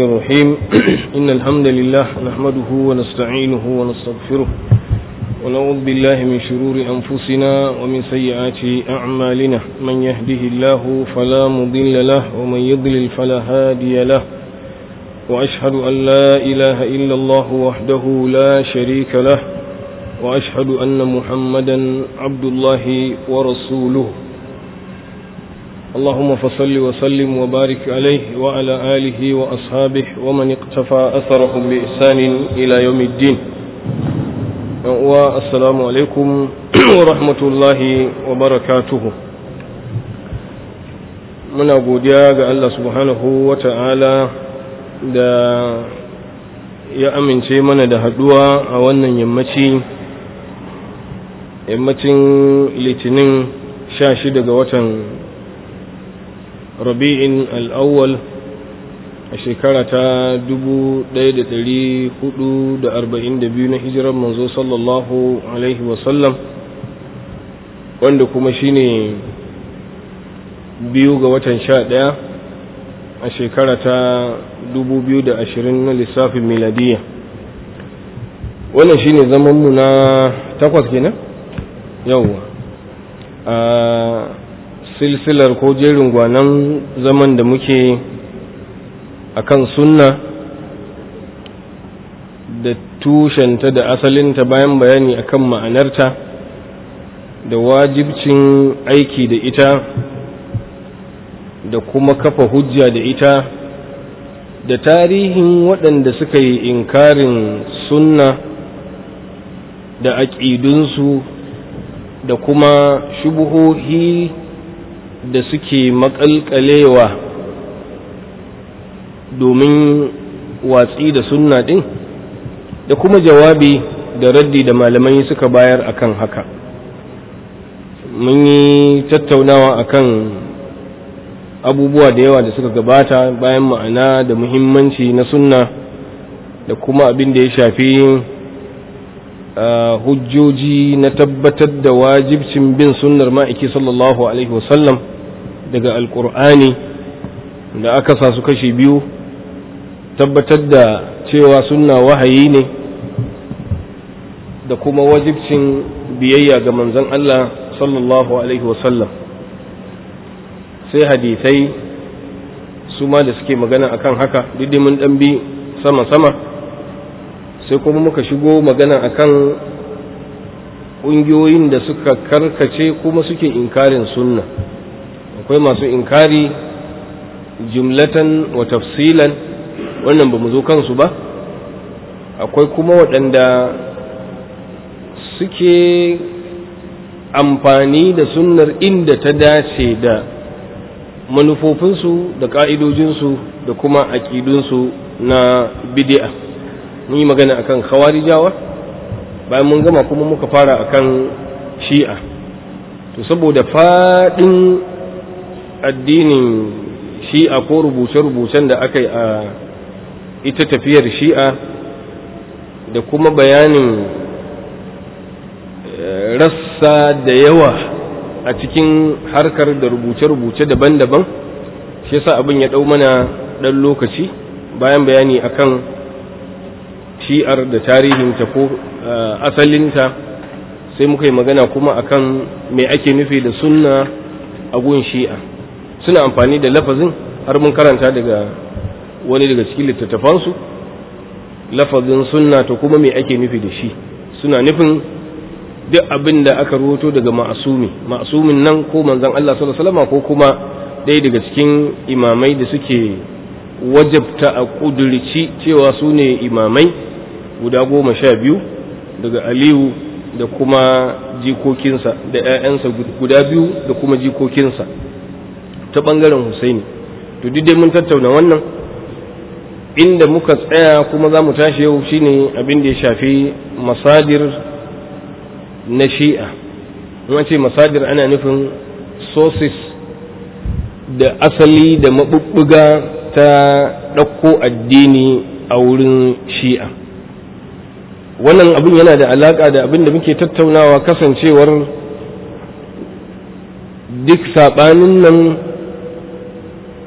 الرحمن الرحيم إن الحمد لله نحمده ونستعينه ونستغفره ونعوذ بالله من شرور أنفسنا ومن سيئات أعمالنا من يهده الله فلا مضل له ومن يضلل فلا هادي له وأشهد أن لا إله إلا الله وحده لا شريك له وأشهد أن محمدا عبد الله ورسوله اللهم فصل وسلم وبارك عليه وعلى آله وأصحابه ومن اقتفى أثرهم بإحسان إلى يوم الدين والسلام عليكم ورحمة الله وبركاته muna godiya ga Allah subhanahu wa ta'ala da ya amince mana da haduwa a wannan yammaci yammacin litinin sha shida ga watan rabi'in al'awwal a shekara ta 1442 na hijirar manzo sallallahu alaihi wasallam wanda kuma shine biyu ga watan sha ɗaya a shekara ta 2020 na lissafin miladiya wannan shine zamanmu na takwas kenan yawwa a silsilar ko jerin gwanan zaman da muke akan sunna da tushenta da asalinta bayan bayani akan ma'anarta da wajibcin aiki da ita da kuma kafa hujja da ita da tarihin waɗanda suka yi inkarin sunna da aƙidunsu da kuma shubuhohi da suke makalkalewa domin watsi da sunna ɗin da kuma jawabi da raddi da malamai suka bayar akan haka mun yi tattaunawa akan abubuwa da yawa da suka gabata bayan ma'ana da muhimmanci na sunna da kuma abin da ya shafi hujjoji na tabbatar da wajibcin bin sunnar ma'aiki sallallahu alaihi wasallam daga alkur'ani da aka sa su kashe biyu tabbatar da cewa sunna wahayi ne da kuma wajibcin biyayya ga manzon Allah sallallahu alaihi wasallam sai hadisai su ma da suke magana akan haka duk mun dan bi sama-sama sai kuma muka shigo magana akan ƙungiyoyin da suka karkace kuma suke inkarin sunna akwai masu inkari jumlatan wa tafsilan wannan ba mu zo kansu ba akwai kuma waɗanda suke amfani da sunnar inda ta dace da manufofinsu da ƙa'idojinsu da kuma aƙidunsu na bidi'a mun yi magana akan khawarijawa bayan mun gama kuma muka fara akan shi'a to saboda faɗin addinin shi'a ko rubuce-rubucen da aka yi a ita tafiyar shi'a da kuma bayanin rassa da yawa a cikin harkar da rubuce-rubuce daban-daban shi yasa abin ya ɗau mana ɗan lokaci bayan bayani akan shi'ar da tarihinta ko asalinta sai muka yi magana kuma akan me ake nufi da sunna a gun shi'a suna amfani da lafazin har mun karanta daga wani daga cikin littattafansu lafazin sunna to kuma me ake nufi da shi suna nufin duk abin da aka rubuto daga ma'asumi ma'asumin nan ko manzon Allah sallallahu alaihi wasallam ko kuma ɗaya daga cikin imamai da suke wajabta a ƙudurci cewa su ne imamai guda goma sha biyu daga aliyu da kuma jikokinsa da 'ya'yansa guda biyu da kuma jikokinsa ta ɓangaren husaini to duk dai mun tattauna wannan inda muka tsaya kuma za mu tashi yau shine abin da ya shafi masadir na shi'a in ce masadir ana nufin sources da asali da maɓuɓɓuga ta ɗauko addini a wurin shi'a wannan abin yana da alaƙa da abin da muke tattaunawa kasancewar duk saɓanin nan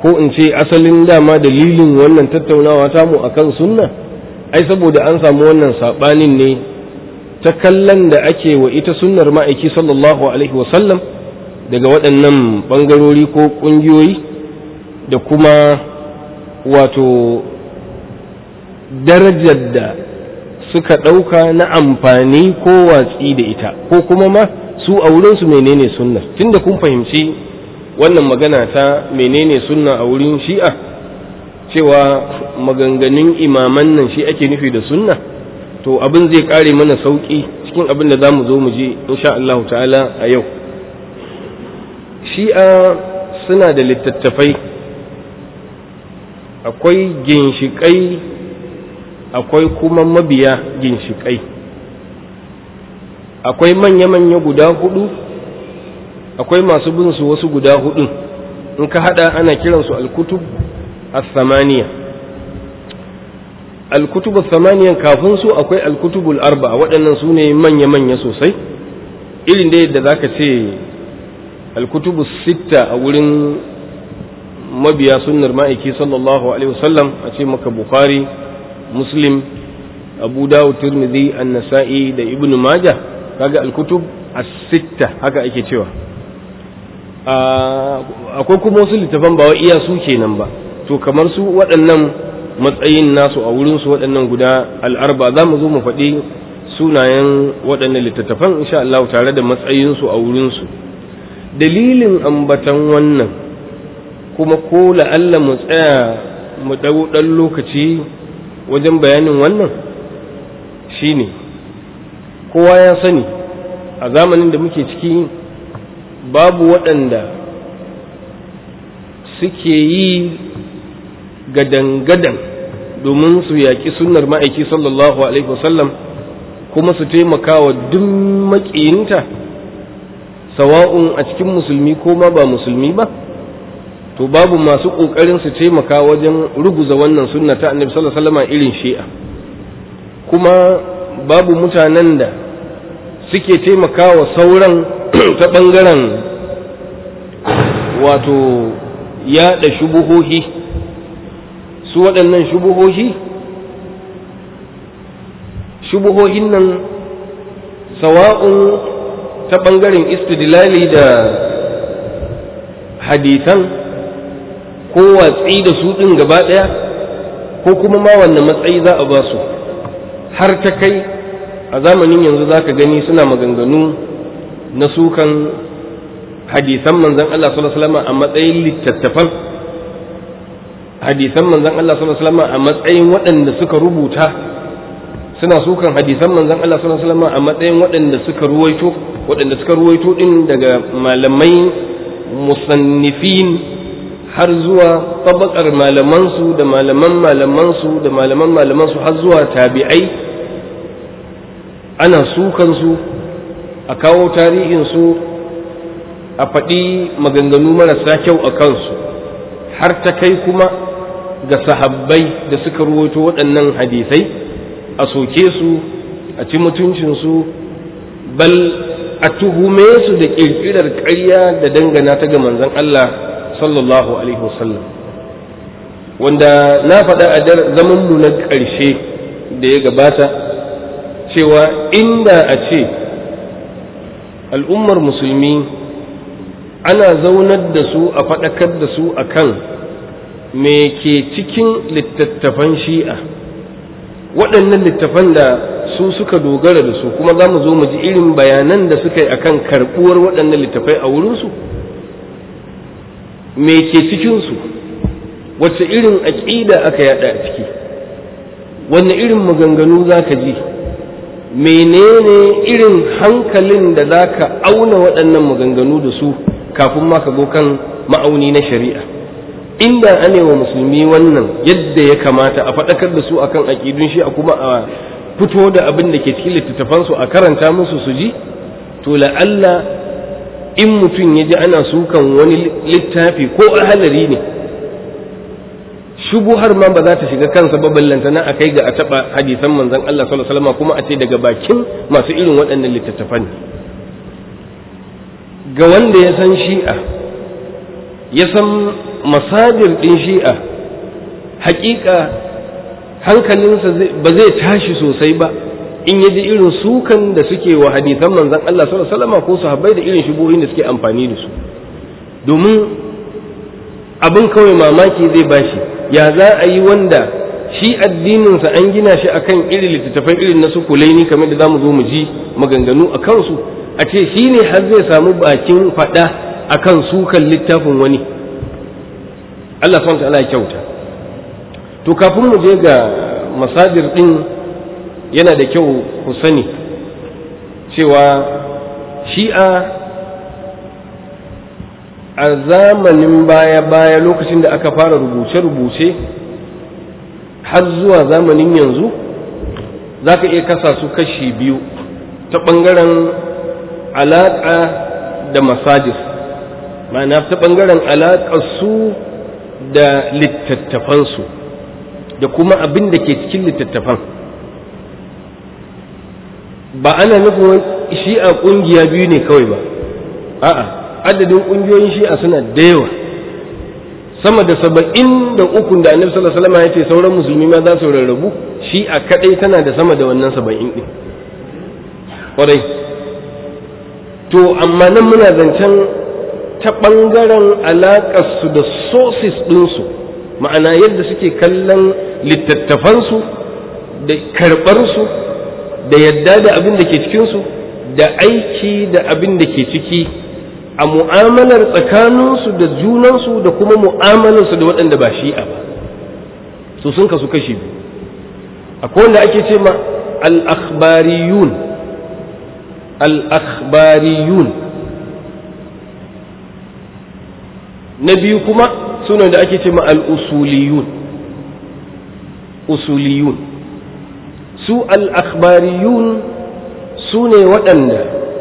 ko in ce asalin dama dalilin wannan tattaunawa tamu akan sunna ai saboda an samu wannan saɓanin ne ta kallon da ake wa ita sunnar ma'aiki sallallahu alaihi wasallam daga waɗannan ɓangarori ko ƙungiyoyi da kuma wato darajar da suka ɗauka na amfani ko watsi da ita ko kuma ma su a wurinsu menene sunna tunda kun fahimci wannan magana ta menene sunna a wurin shi'a cewa maganganun imaman nan shi ake nufi da sunna to abin zai kare mana sauki cikin abin da za mu zo mu je insha Allah ta'ala a yau shi'a suna da littattafai akwai ginshiƙai akwai kuma mabiya ginshiƙai akwai manya-manya guda hudu akwai masu bin su wasu guda hudu in ka hada ana kiransu alkutub as-samaniya alkutub as-samaniya kafin su akwai alkutubul arba'a waɗannan su ne manya-manya sosai irin da yadda zaka ce alkutubus sitta a wurin mabiya sunnar ma'aiki sallallahu alaihi wasallam a ce maka bukhari muslim abu dawud tirmidhi an-nasa'i da ibnu majah kaga alkutub as-sitta haka ake cewa akwai kuma wasu littafan ba wa iya su kenan ba to kamar su waɗannan matsayin nasu a wurin su waɗannan guda al'arba za mu zo mu faɗi sunayen waɗannan littattafan insha Allah tare da matsayin su a wurin su dalilin ambatan wannan kuma ko la'alla mu tsaya mu ɗau ɗan lokaci wajen bayanin wannan shine kowa ya sani a zamanin da muke ciki babu waɗanda suke yi gadan-gadan domin su yaƙi sunnar ma'aiki sallallahu alaihi wasallam kuma su taimaka wa duk maƙiyinta sawa'un a cikin musulmi ko ma ba musulmi ba to babu masu ƙoƙarin su taimaka wajen ruguza wannan sunna ta annabi sallallahu alaihi wasallam irin shi'a kuma babu mutanen da suke taimakawa sauran ta ɓangaren wato yaɗa shubuhohi su waɗannan shubuhohi shubuhohin nan sawa'un ta ɓangaren istidlali da hadisan ko watsi da su ɗin gaba ɗaya ko kuma ma wanne matsayi za a ba su har ta kai a zamanin yanzu za ka gani suna maganganu na sukan hadisan manzan Allah sallallahu alaihi wasallam a matsayin littattafan hadisan manzan Allah sallallahu alaihi wasallam a matsayin waɗanda suka rubuta suna sukan hadisan manzan Allah sallallahu alaihi wasallam a matsayin waɗanda suka ruwaito waɗanda suka ruwaito din daga malamai musannifin har zuwa tabakar malamansu da malaman malamansu da malaman malamansu har zuwa tabi'ai ana sukansu a kawo tarihinsu a faɗi maganganu marasa kyau a kansu har ta kai kuma ga sahabbai da suka ruwaito waɗannan hadisai a soke su a ci mutuncinsu bal a tuhume su da ƙirƙirar ƙarya da dangana ta ga manzon Allah sallallahu alaihi wasallam wanda na faɗa a zamanmu na ƙarshe da ya gabata cewa inda a ce al'ummar musulmi ana zaunar da su a faɗakar da su a kan me ke cikin littattafan shi'a waɗannan littattafan da su suka dogara da su kuma za mu zo mu ji irin bayanan da suka yi akan karɓuwar waɗannan littattafai a wurinsu me ke cikinsu wacce irin aƙida aka yada a ciki wanne irin maganganu za ka ji menene irin hankalin da za ka auna waɗannan maganganu da su kafin ma ka zo kan ma'auni na shari'a inda ane wa musulmi wannan yadda ya kamata a faɗakar da su akan aƙidun shi a kuma a fito da abin da ke cikin littattafansu a karanta musu su ji to la'alla in mutum ya ji ana sukan wani littafi ko ahalari ne shubuhar ma ba za ta shiga kansa ba ballantana a kai ga a taɓa hadisan manzon Allah sallallahu alaihi wasallam kuma a ce daga bakin masu irin waɗannan littattafan ga wanda ya san shi'a ya san masajir ɗin shi'a hakika hankalinsa ba zai tashi sosai ba in yaji irin sukan da suke wa hadisan manzon Allah sallallahu alaihi wasallam ko sahabbai da irin shubuhin da suke amfani da su domin abin kawai mamaki zai bashi ya za a yi wanda shi addininsa an gina shi akan irin littattafai irin na su kulaini kamar da zamu zo mu ji maganganu a kansu a ce shi ne har zai samu bakin faɗa akan sukan littafin wani Allah subhanahu ta'ala ya kyauta to kafin mu je ga masadir din yana da kyau ku sani cewa shi'a a zamanin baya-baya lokacin da aka fara rubuce-rubuce har zuwa zamanin yanzu za ka iya kasa su kashi biyu ta ɓangaren alaƙa da masajis ma'ana ta ɓangaren su da littattafansu da kuma abin da ke cikin littattafan ba ana nufin shi'a ƙungiya biyu ne kawai ba a'a adadin ƙungiyoyin shi'a suna da yawa sama da saba'in da ukun da annabi sallallahu alaihi wasallam ya ce sauran musulmi ma za su rarrabu shi'a kadai tana da sama da wannan saba'in din kwarai to amma nan muna zancen ta ɓangaren alaƙarsu da sources ɗinsu ma'ana yadda suke kallon littattafansu da karɓarsu da yadda da abin da ke cikinsu da aiki da abin da ke ciki a mu'amalar tsakaninsu da junansu da kuma mu'amalarsu da waɗanda ba shi'a ba su sun kasu kashi biyu akwai wanda ake ce ma al-akhbariyun al-akhbariyun na biyu kuma suna da ake ce ma al-usuliyun usuliyun su al-akhbariyun su ne waɗanda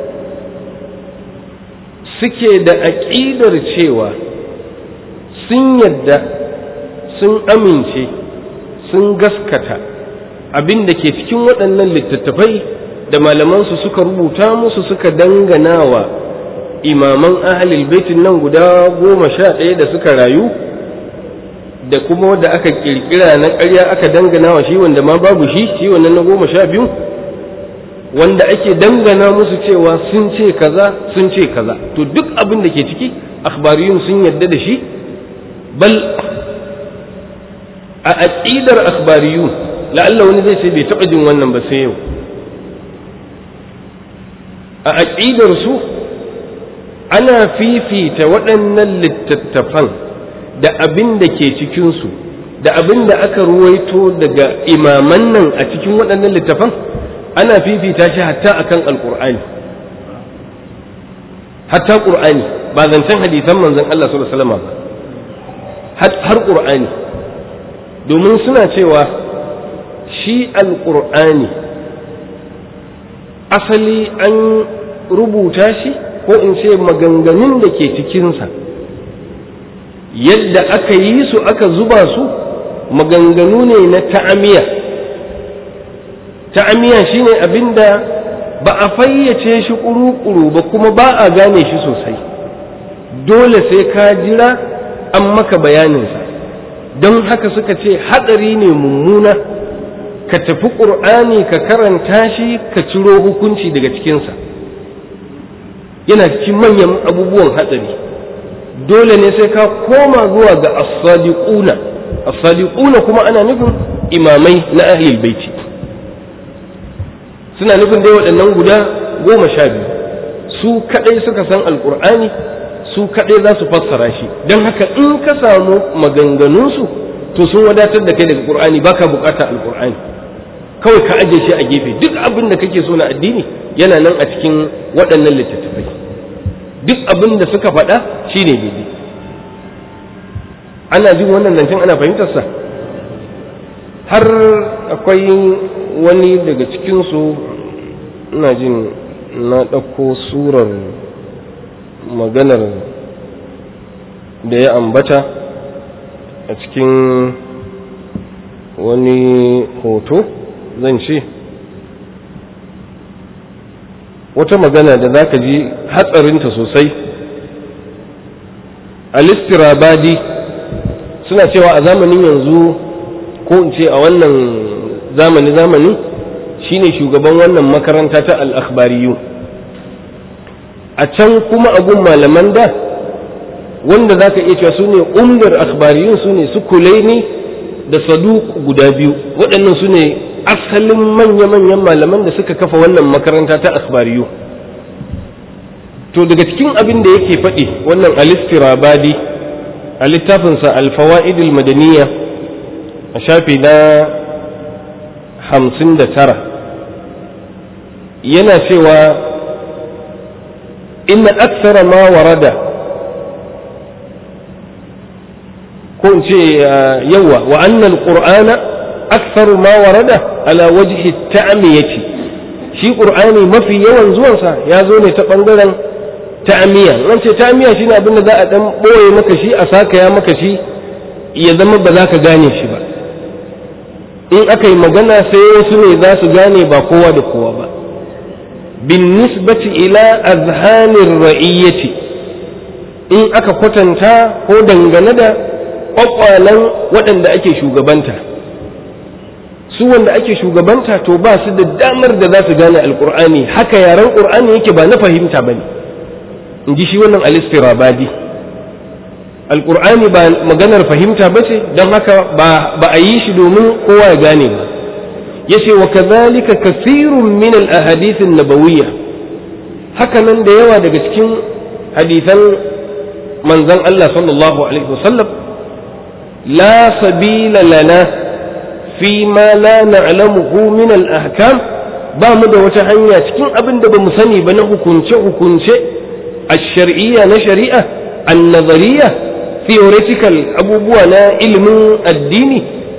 suke da aƙidar cewa sun yadda sun amince sun gaskata abin da ke cikin waɗannan littattafai da malamansu suka rubuta musu suka dangana wa imaman ahalil baitin nan guda goma sha ɗaya da suka rayu da kuma wadda aka ƙirƙira na ƙarya aka dangana wa shi wanda ma babu shi shi wannan na goma sha biyu wanda ake dangana musu cewa sun ce kaza sun ce kaza to duk abin da ke ciki akhbariyun sun yadda da shi bal a aqidar akhbariyun la'alla wani zai ce bai taɓa jin wannan ba sai yau a aqidar su ana fifita waɗannan littattafan da abin da ke cikinsu da abin da aka ruwaito daga imaman nan a cikin waɗannan littattafan ana fifita shi hatta akan alkur'ani hatta qur'ani ba zancen hadisan manzon Allah sallallahu alaihi wasallam ba har qur'ani domin suna cewa shi alkur'ani asali an rubuta shi ko in ce maganganun da ke cikinsa yadda aka yi su aka zuba su maganganu ne na ta'amiya ta'amiya shine abinda ba a fayyace shi kuru-kuru ba kuma ba a gane shi sosai dole sai ka jira an maka bayaninsa don haka suka ce hatsari ne mummuna ka tafi ƙur'ani ka karanta shi ka ciro hukunci daga cikinsa yana cikin manyan abubuwan hatsari dole ne sai ka koma zuwa ga as-sadiquna as-sadiquna kuma ana nufin imamai na ahlul baiti suna nufin dai waɗannan guda goma sha biyu su kaɗai suka san alƙur'ani su kaɗai za su fassara shi don haka in ka samu maganganunsu to sun wadatar da kai daga ƙur'ani baka buƙatar alƙur'ani kawai ka aje shi a gefe duk abin da kake so na addini yana nan a cikin waɗannan littattafai duk abin da suka faɗa shine daidai ana jin wannan zancen ana fahimtarsa har akwai wani daga cikinsu ina jin na ɗauko surar maganar da ya ambata a cikin wani hoto zan ce wata magana da za ka ji hatsarinta sosai alistirabadi suna cewa a zamanin yanzu ko in ce a wannan zamani zamani shine shugaban wannan makaranta ta al-akhbariyu a can kuma agun malaman da wanda za ka iya cewa su ne umdar akhbariyun su ne su kulaini da saduk guda biyu waɗannan su ne asalin manya-manyan malaman da suka kafa wannan makaranta ta akhbariyu to daga cikin abin da yake faɗi wannan alistirabadi a littafinsa alfawa'idul madaniya a shafi na hamsin da tara yana cewa inna aksara ma warada ko in ce yawa wa annal qur'ana aktsaru ma warada ala wajhi ta'miyati shi qur'ani mafi yawan zuwansa ya zo ne ta bangaren ta'miya nan ce ta'miya shine abin da za a dan boye maka shi a saka ya maka shi ya zama ba za ka gane shi ba in aka yi magana sai wasu ne za su gane ba kowa da kowa ba bin nisbati ila azhanir ra'iyyati in aka kwatanta ko dangane da kwakwalen waɗanda ake shugabanta su wanda ake shugabanta to ba su da damar da za su gane alkur'ani haka yaren ƙur'ani yake ba na fahimta ba ne in ji shi wannan alistirabadi alkur'ani ba maganar fahimta ba ce don haka ba a yi shi domin kowa ya gane ba ya ce wa kazalika kasirun min al-ahadithin nabawiyya haka nan da yawa daga cikin hadisan manzon Allah sallallahu alaihi wasallam لا سبيل لنا فيما لا نعلمه من الأحكام ba mu da wata hanya cikin abin da ba mu sani ba na hukunce-hukunce a shari'iyya na shari'a an nazariya theoretical abubuwa na ilimin addini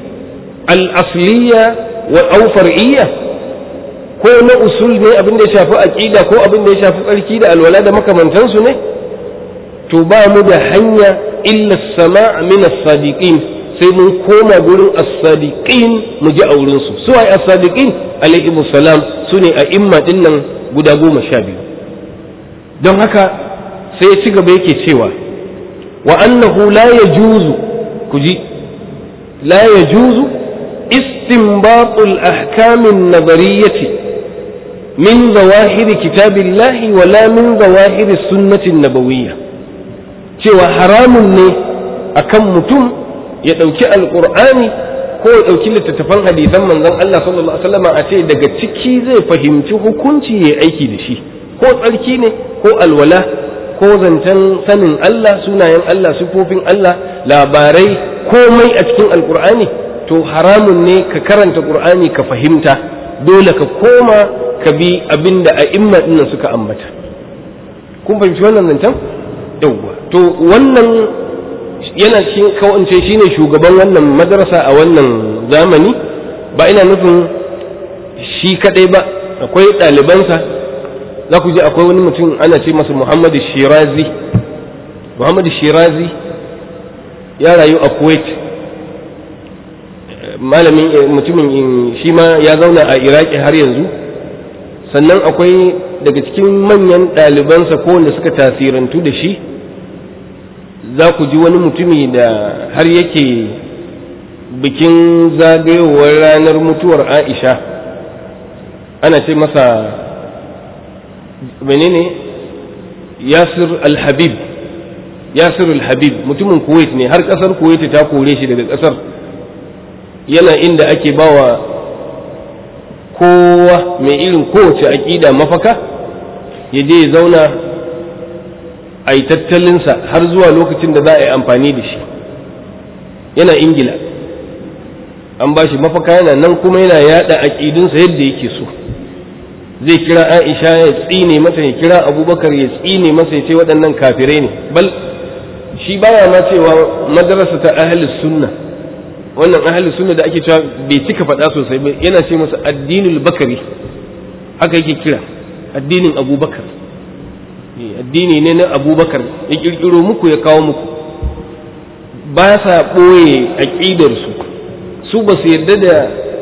al'asliya wa aufar'iyya ko na usul ne abin da ya shafi aƙida ko abin da ya shafi tsarki da alwala da makamantansu ne to ba mu da hanya illa sama min as-sadiqin sai mun koma gurin as-sadiqin mu ji a wurin su su ai as-sadiqin alaihi salam su ne a imma din nan guda goma sha biyu don haka sai ya ci gaba yake cewa wa annahu la yajuzu ku ji la yajuzu istinbatul ahkamin nazariyyati min zawahir kitabillahi wala min zawahir sunnatin nabawiyyah cewa haramun ne akan mutum ya ɗauki alƙur'ani ko ya ɗauki littattafan hadisan manzon Allah sallallahu alaihi wasallam a ce daga ciki zai fahimci hukunci ya aiki da shi ko tsarki ne ko alwala ko zancen sanin Allah sunayen Allah sifofin Allah labarai komai a cikin alƙur'ani to haramun ne ka karanta ƙur'ani ka fahimta dole ka koma ka bi abinda a imma dinnan suka ambata kun fahimci wannan zancen yauwa to wannan yana cikin kawance shine shugaban wannan madrasa a wannan zamani ba ina nufin shi kadai ba akwai ɗalibansa za ku ji akwai wani mutum ana ce masa muhammadu shirazi muhammadu shirazi ya rayu a kuwait malamin mutumin shi ma ya zauna a iraki har yanzu sannan akwai daga cikin manyan ɗalibansa ko wanda suka tasirantu da shi za ku ji wani mutumi da har yake bikin zagayowar ranar mutuwar aisha ana ce masa menene yasir al-habib yasir al-habib mutumin kuwait ne har kasar kuwait ta kore shi daga kasar yana inda ake bawa kowa mai irin kowace aƙida mafaka ya je ya zauna a yi tattalinsa har zuwa lokacin da za a yi amfani da shi yana ingila an ba shi mafaka yana nan kuma yana yada aƙidunsa yadda yake so zai kira aisha ya tsine masa ya kira abubakar ya tsine masa ya ce waɗannan kafirai ne bal shi baya ma cewa madarasa ta ahli sunna wannan ahli sunna da ake cewa bai cika faɗa sosai ba yana ce masa addinul bakari haka yake kira addinin abubakar addini ne na abubakar ya kirkiro muku ya kawo muku ba sa ɓoye aƙidarsu su ba su yarda da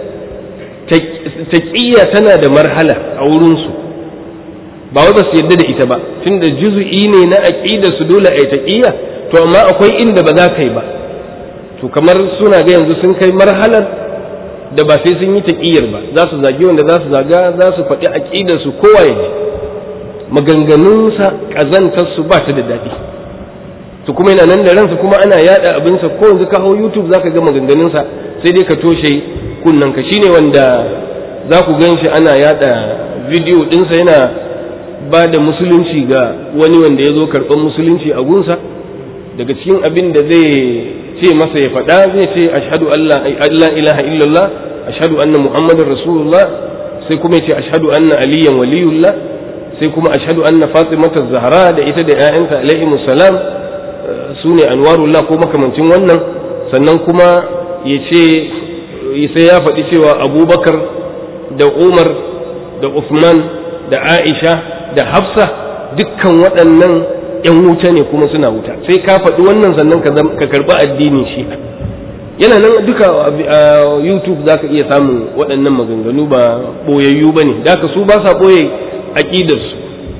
taƙiyya tana da marhala a wurinsu ba wai ba su yarda da ita ba tunda juzu'i ne na aƙidarsu dole a yi taƙiyya to amma akwai inda ba za ka yi ba to kamar suna ga yanzu sun kai marhalar da ba sai sun yi taƙiyar ba za su zagi wanda za su zaga za su faɗi aƙidar su kowa ya ji maganganunsa ƙazantar su ba ta da daɗi to kuma yana nan da ransa kuma ana yada abinsa ko yanzu ka hau youtube zaka ga maganganunsa sai dai ka toshe kunnen ka shine wanda za ku gan shi ana yada bidiyo ɗinsa yana ba da musulunci ga wani wanda ya zo karɓar musulunci a gunsa daga cikin abin da zai ce masa ya faɗa zai ce ashhadu Allah ilaha illallah ashhadu anna muhammadar rasulullah sai kuma ya ce ashhadu anna aliyan waliyullah sai kuma ashhadu anna fatimata zahra da ita da ƴaƴanta alaihi salam su ne anwarullah ko makamancin wannan sannan kuma ya ce sai ya faɗi cewa abubakar da umar da usman da aisha da hafsa dukkan waɗannan 'yan wuta ne kuma suna wuta sai ka faɗi wannan sannan ka karɓi addinin shi yana nan duka a youtube za ka iya samun waɗannan maganganu ba ɓoyayyu ba ne da su ba sa ɓoye aƙidarsu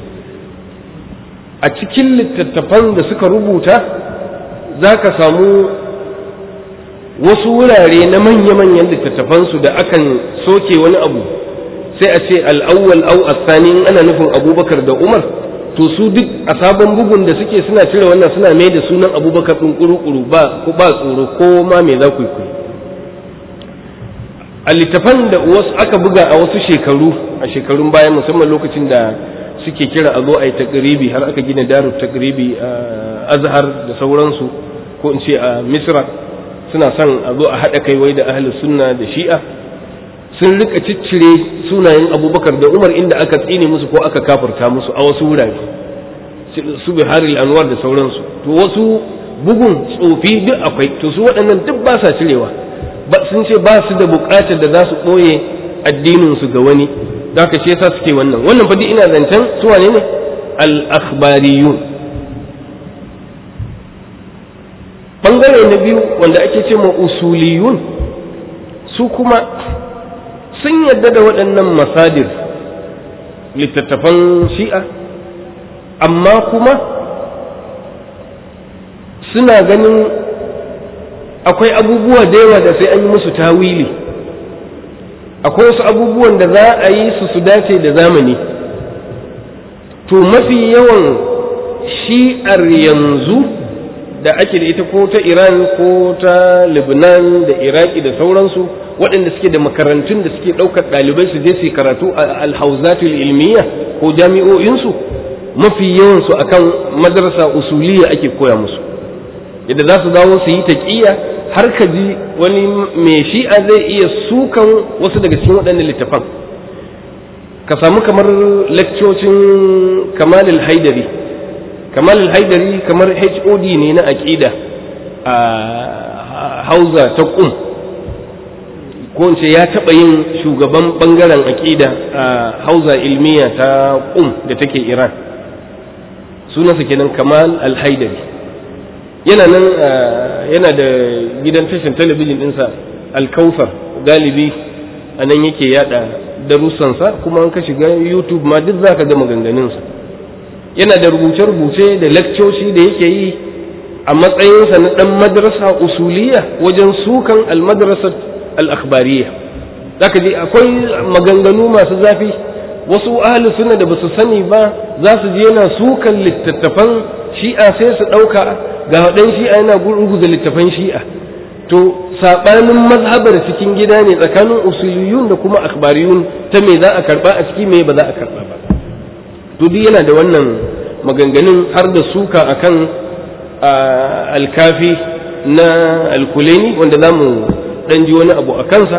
a cikin littattafan da suka rubuta za ka samu wasu wurare na manya-manyan littattafansu da akan soke wani abu sai a ce al'awwal au asani in ana nufin abubakar da umar to su duk a sabon bugun da suke suna cire wannan suna mai da sunan abubakar ɗin ƙuru-ƙuru ba ba tsoro ko ma me za ku yi a littafan da wasu aka buga a wasu shekaru a shekarun baya musamman lokacin da suke kira a zo a yi takribi har aka gina darut takribi a azhar da sauransu ko in ce a misra suna son a zo a haɗa kai wai da ahli sunna da shi'a sun rika ciccire sunayen abubakar da umar inda aka tsine musu ko aka kafurta musu a wasu wurare su bihari anwar da sauransu to wasu bugun tsofi duk akwai to su waɗannan duk ba sa cirewa sun ce ba su da buƙatar da za su ɓoye addininsu ga wani da ka ce sa suke wannan wannan fa ina zancen su wane ne al-akhbariyun bangare na biyu wanda ake ce ma usuliyun su kuma sun yadda da waɗannan masadir littattafan shi'a amma kuma suna ganin akwai abubuwa da yawa da sai an yi musu tawili akwai wasu abubuwan da za a yi su su dace da zamani to mafi yawan shi'ar yanzu da ake da ita ko ta iran ko ta lebanon da iraki da sauransu waɗanda suke da makarantun da suke ɗaukar ɗalibai su je su karatu a alhauzatul ilmiya ko jami'o'insu mafi yawansu akan madrasa usuliya ake koya musu yadda za su dawo su yi taƙiya har ka ji wani mai shi'a zai iya sukan wasu daga cikin waɗannan littafan ka samu kamar lakcocin kamalil haidari kamalil haidari kamar hod ne na aƙida a hauza ta ƙum ko ce ya taɓa yin shugaban ɓangaren aƙida a hauza ilmiya ta ƙum da take iran sunansa kenan kamal al-haidari yana nan yana da gidan tashin talabijin ɗinsa alkausar galibi a nan yake yada darussansa kuma an ka shiga youtube ma duk zaka ga maganganunsa yana da rubuce-rubuce da lakcoci da yake yi a matsayinsa na ɗan madrasa usuliya wajen sukan almadrasar al'akbariya zaka ji akwai maganganu masu zafi wasu ahli suna da basu sani ba za su je yana sukan littattafan shi'a sai su ɗauka ga waɗan shi'a yana gurguza littattafan shi'a to saɓanin mazhabar cikin gida ne tsakanin usuliyun da kuma akhbariyun ta me za a karɓa a ciki me ba za a karɓa ba to duk yana da wannan maganganun har da suka akan alkafi na alkuleni wanda za mu ɗan ji wani abu a kansa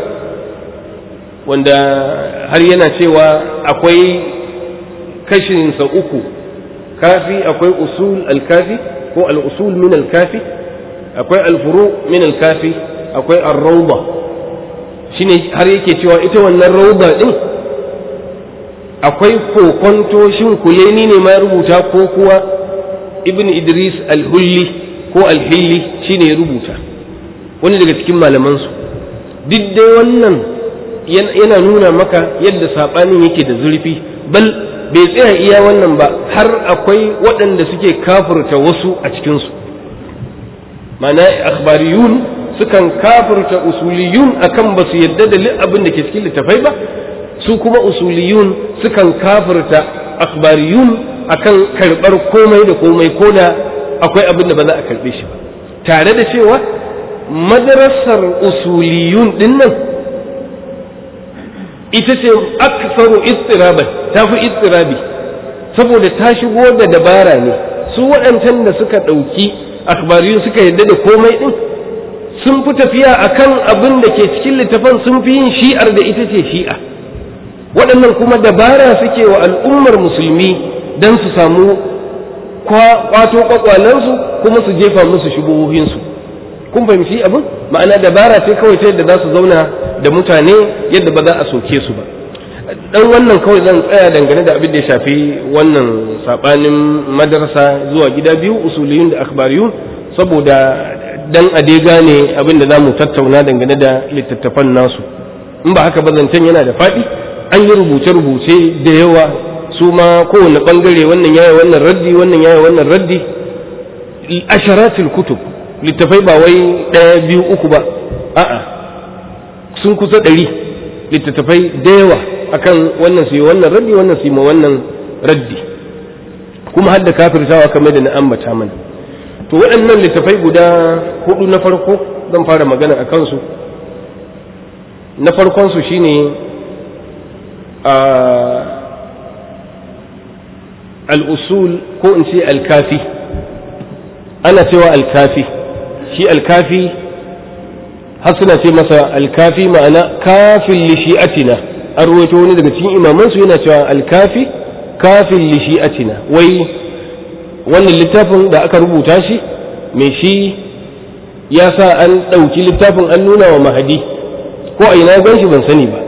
wanda har yana cewa akwai kashinsa uku kafi akwai usul alkafi ko al'usul min alkafi akwai alfuru min alkafi akwai arrauba shine har yake cewa ita wannan rauba din akwai kokonto shin kuleni ne ma rubuta ko kuwa ibn idris alhulli ko alhilli shine ya rubuta wani daga cikin malamansu duk dai wannan yana nuna maka yadda saɓanin yake da zurfi bal bai tsaya iya wannan ba har akwai waɗanda suke kafurta wasu a cikinsu mana akhbariyun sukan kafirta usuliyun akan ba su yadda da abin da ke cikin littafai ba su kuma usuliyun sukan kafirta akhbariyun akan karɓar komai da komai ko da akwai abin da ba za a karɓe shi ba tare da cewa madrasar usuliyun din nan ita ce aksaru istiraban ta fi istirabi saboda ta shigo da dabara ne su waɗancan da suka ɗauki akhbariyun suka yadda da komai ɗin sun fi tafiya akan abin da ke cikin littafan sun fi yin shi'ar da ita ce shi'a waɗannan kuma dabara suke wa al'ummar musulmi don su samu kwato kwakwalensu kuma su jefa musu shubuhohinsu kun fahimci abin ma'ana dabara ce kawai ta yadda za su zauna da mutane yadda ba za a soke su ba dan wannan kawai zan tsaya dangane da abin da ya shafi wannan sabanin madarasa zuwa gida biyu usuliyun da akhbariyun saboda dan a dai gane abin da zamu tattauna dangane da littattafan nasu in ba haka ba zancen yana da faɗi an yi rubuce-rubuce da yawa su ma kowane bangare wannan yaya wannan raddi wannan yaya wannan raddi asharatul kutub littafai ba wai ɗaya biyu uku ba a'a sun kusa ɗari littattafai da yawa akan wannan su yi wannan raddi wannan su yi ma wannan raddi kuma hadda kafirtawa kamar da na ambata mana to waɗannan littattafai guda hudu na farko zan fara magana a kansu na farkon su shine a al'usul ko in ce alkafi ana cewa alkafi shi alkafi har suna ce masa alkafi ma'ana kafin lishi'atina an ruwaito wani daga cikin imamansu yana cewa alkafi kafin lishi'atina wai wannan littafin da aka rubuta shi mai shi ya sa an ɗauki littafin an nuna wa mahadi ko a ina gan shi ban sani ba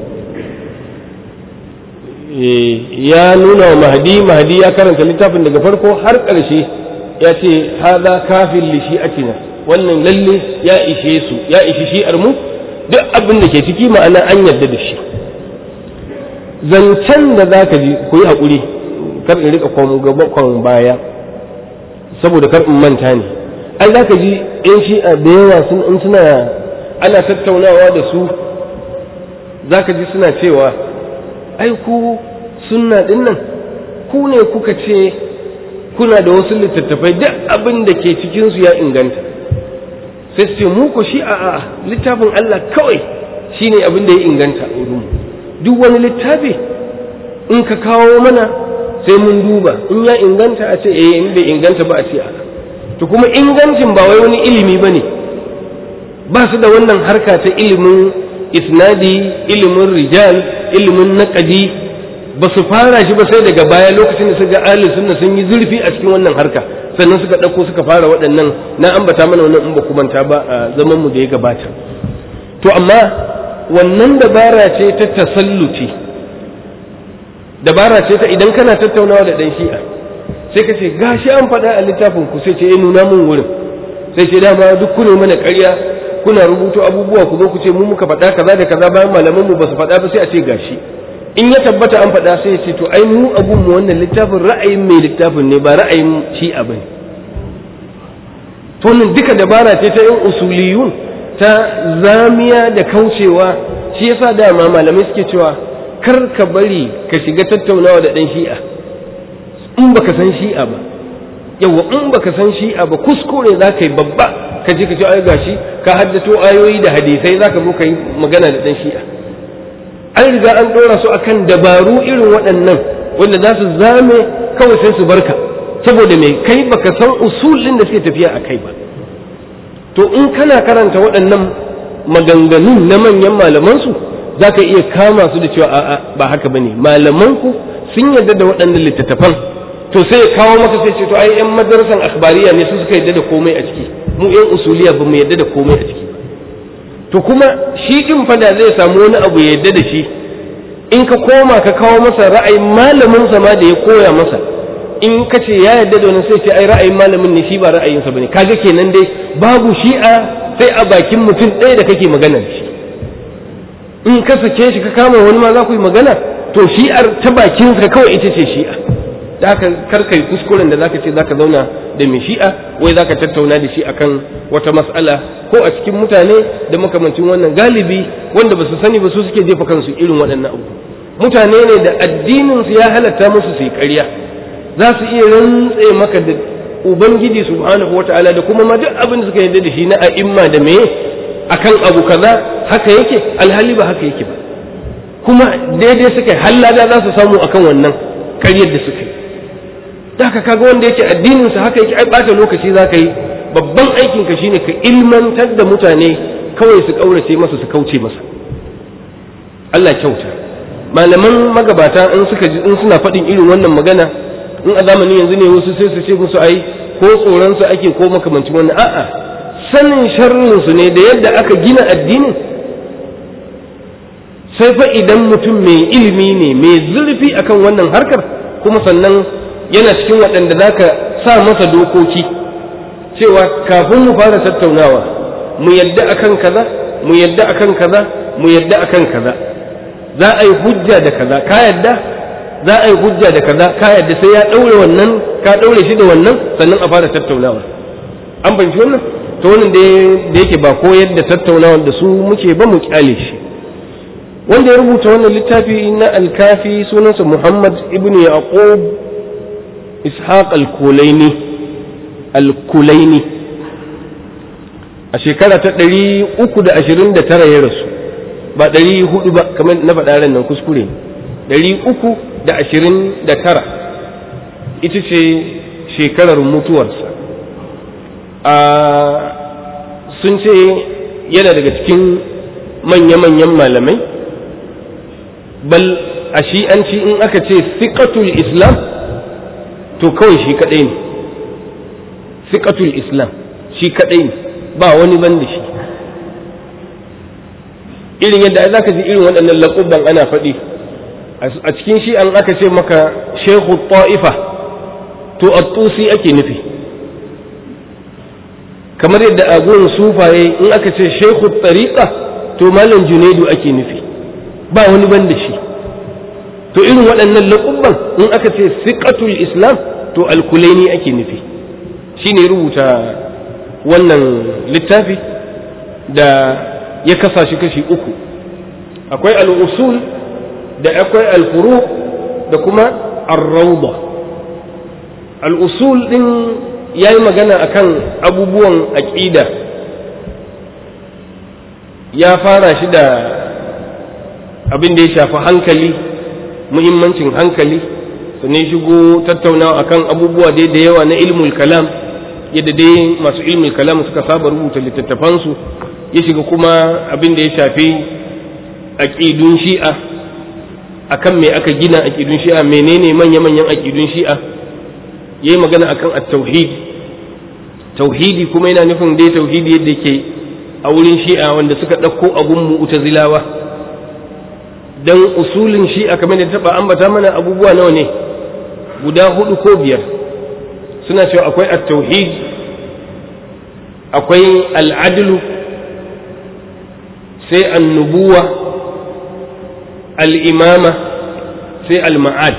ya nuna wa mahadi mahadi ya karanta littafin daga farko har ƙarshe ya ce haza kafin lishi'atina wannan lalle ya ishe su ya ishi shi'ar mu duk abin da ke ciki ma'ana an yarda da shi zancen da za ka ji ku yi haƙuri kar in rika kwan baya saboda kar in manta ne ai za ka ji yan shi'a da yawa sun in suna ana tattaunawa da su za ka ji suna cewa ai ku sunna ɗin nan ku ne kuka ce kuna da wasu littattafai duk abin da ke cikinsu ya inganta sai su ce mu ko shi a littafin Allah kawai shine abin da ya inganta a wurin duk wani littafi in ka kawo mana sai mun duba in ya inganta a ce eh in bai inganta ba a ce a to kuma ingancin ba wai wani ilimi bane ba su da wannan harka ta ilimin isnadi ilimin rijal ilimin naqadi ba su fara shi ba sai daga baya lokacin da suka ahli sunna sun yi zurfi a cikin wannan harka sannan suka ɗauko suka fara waɗannan na ambata mana wannan in ba kumanta ba a zaman mu da ya gabata to amma wannan dabara ce ta tasalluci dabara ce ta idan kana tattaunawa da ɗan shi'a sai ka ce gashi an faɗa a littafin ku sai ce eh nuna mun wurin sai ce dama duk ku ne mana ƙarya kuna rubuto abubuwa ku zo ku ce mu muka faɗa kaza da kaza bayan malaman mu ba su faɗa ba sai a ce gashi in ya tabbata an faɗa sai ya ce to ai mu abun mu wannan littafin ra'ayin mai littafin ne ba ra'ayin shi'a bane to nan duka dabara ce ta yin usuliyun ta zamiya da kaucewa shi yasa dama malamai suke cewa kar ka bari ka shiga tattaunawa da ɗan shi'a in baka san shi'a ba yawa in baka san shi'a ba kuskure za ka yi babba ka je ka ce ai gashi ka haddato ayoyi da hadisai za ka zo ka yi magana da ɗan shi'a an riga an ɗora su akan dabaru irin waɗannan wanda za su zame kawai sai su barka saboda mai kai baka san usulin da suke tafiya a kai ba to in kana karanta waɗannan maganganun na manyan malamansu za ka iya kama su da cewa a'a ba haka bane malamanku sun yarda da waɗannan littattafan to sai ya kawo maka sai ce to ai yan madarasan akhbariya ne su suka yarda da komai a ciki mu yan usuliya ba mu yarda da komai a ciki to kuma shi din fada zai samu wani abu ya yarda da shi in ka koma ka kawo masa ra'ayin malamin sa ma da ya koya masa in ka ce ya yarda da wani sai ce ai ra'ayin malamin ne shi ba ra'ayinsa bane kaga kenan dai babu shi'a sai a bakin mutum ɗaya da kake magana da shi in ka sake shi ka kama wani ma za ku yi magana to shi'ar ta bakinsa kawai ita ce shi'a da haka karkai kuskuren da zaka ce zaka zauna da mai shi'a wai zaka tattauna da shi akan wata mas'ala ko a cikin mutane da makamancin wannan galibi wanda basu sani ba su suke jefa kansu irin waɗannan abu mutane ne da addinin su ya halatta musu su yi ƙarya za su iya rantse maka da ubangiji subhanahu wataala da kuma ma duk abin da suka yarda da shi na a'imma da meye akan abu kaza haka yake alhali ba haka yake ba kuma daidai suka yi hallada za su samu akan wannan karyar da suka yi da haka kaga wanda yake addinin sa haka yake ai bata lokaci za ka yi babban aikin ka shine ka ilmantar da mutane kawai su kaurace masa su kauce masa Allah kyauta malaman magabata in suka ji in suna faɗin irin wannan magana in a zamanin yanzu ne wasu sai su ce musu ai ko tsoron su ake ko makamancin wannan a'a sanin sharrin su ne da yadda aka gina addinin sai fa idan mutum mai ilimi ne mai zurfi akan wannan harkar kuma sannan yana cikin waɗanda za ka sa masa dokoki cewa kafin mu fara tattaunawa mu yadda akan kaza mu yadda akan kaza mu yadda akan kaza za a yi hujja da kaza ka yadda za a yi hujja da kaza ka yadda sai ya ɗaure wannan ka ɗaure shi da wannan sannan a fara tattaunawa an fahimci wannan to wannan da yake ba ko yadda tattaunawa da su muke ba mu kyale shi wanda ya rubuta wannan littafi na alkafi sunansa muhammad ibn yaqub ishaq al-kulaini al-kulaini a shekara ta ɗari uku da ashirin da tara ya rasu ba ɗari hudu ba kamar na faɗa ran nan kuskure ne ɗari uku da ashirin da tara ita ce shekarar mutuwarsa a sun ce yana daga cikin manya-manyan malamai bal a shi'anci in aka ce siƙatul islam to kawai shi kaɗai ne siƙatul islam shi kaɗai ne ba wani ban da shi irin yadda za ka ji irin waɗannan laƙubban ana faɗi a cikin shi an aka ce maka shehu ta'ifa to attusi ake nufi kamar yadda a gurin sufaye in aka ce shehu tariqa to malam junaidu ake nufi ba wani ban da shi to irin waɗannan laƙubban in aka ce siƙatul islam to alkulaini ake nufi shi ne rubuta wannan littafi da ya kasa shi kashi uku akwai al'usul da akwai alfuru da kuma arrauda al'usul ɗin ya yi magana akan abubuwan aƙida ya fara shi da abin da ya shafi hankali muhimmancin hankali sannan shigo tattaunawa akan abubuwa dai da yawa na ilmul kalam yadda dai masu ilmul kalam suka saba rubuta littattafansu ya shiga kuma abin da ya shafi aƙidun shi'a akan me aka gina aƙidun shi'a menene manya-manyan aƙidun shi'a ya yi magana akan at-tauhid tauhidi kuma yana nufin dai tauhidi yadda ke a wurin shi'a wanda suka ɗauko abun mu'tazilawa dan usulin shi'a kamar da taɓa ambata mana abubuwa nawa ne guda hudu ko biyar suna cewa akwai at-tauhid akwai al-adlu sai annubuwa al-imama sai al-ma'ad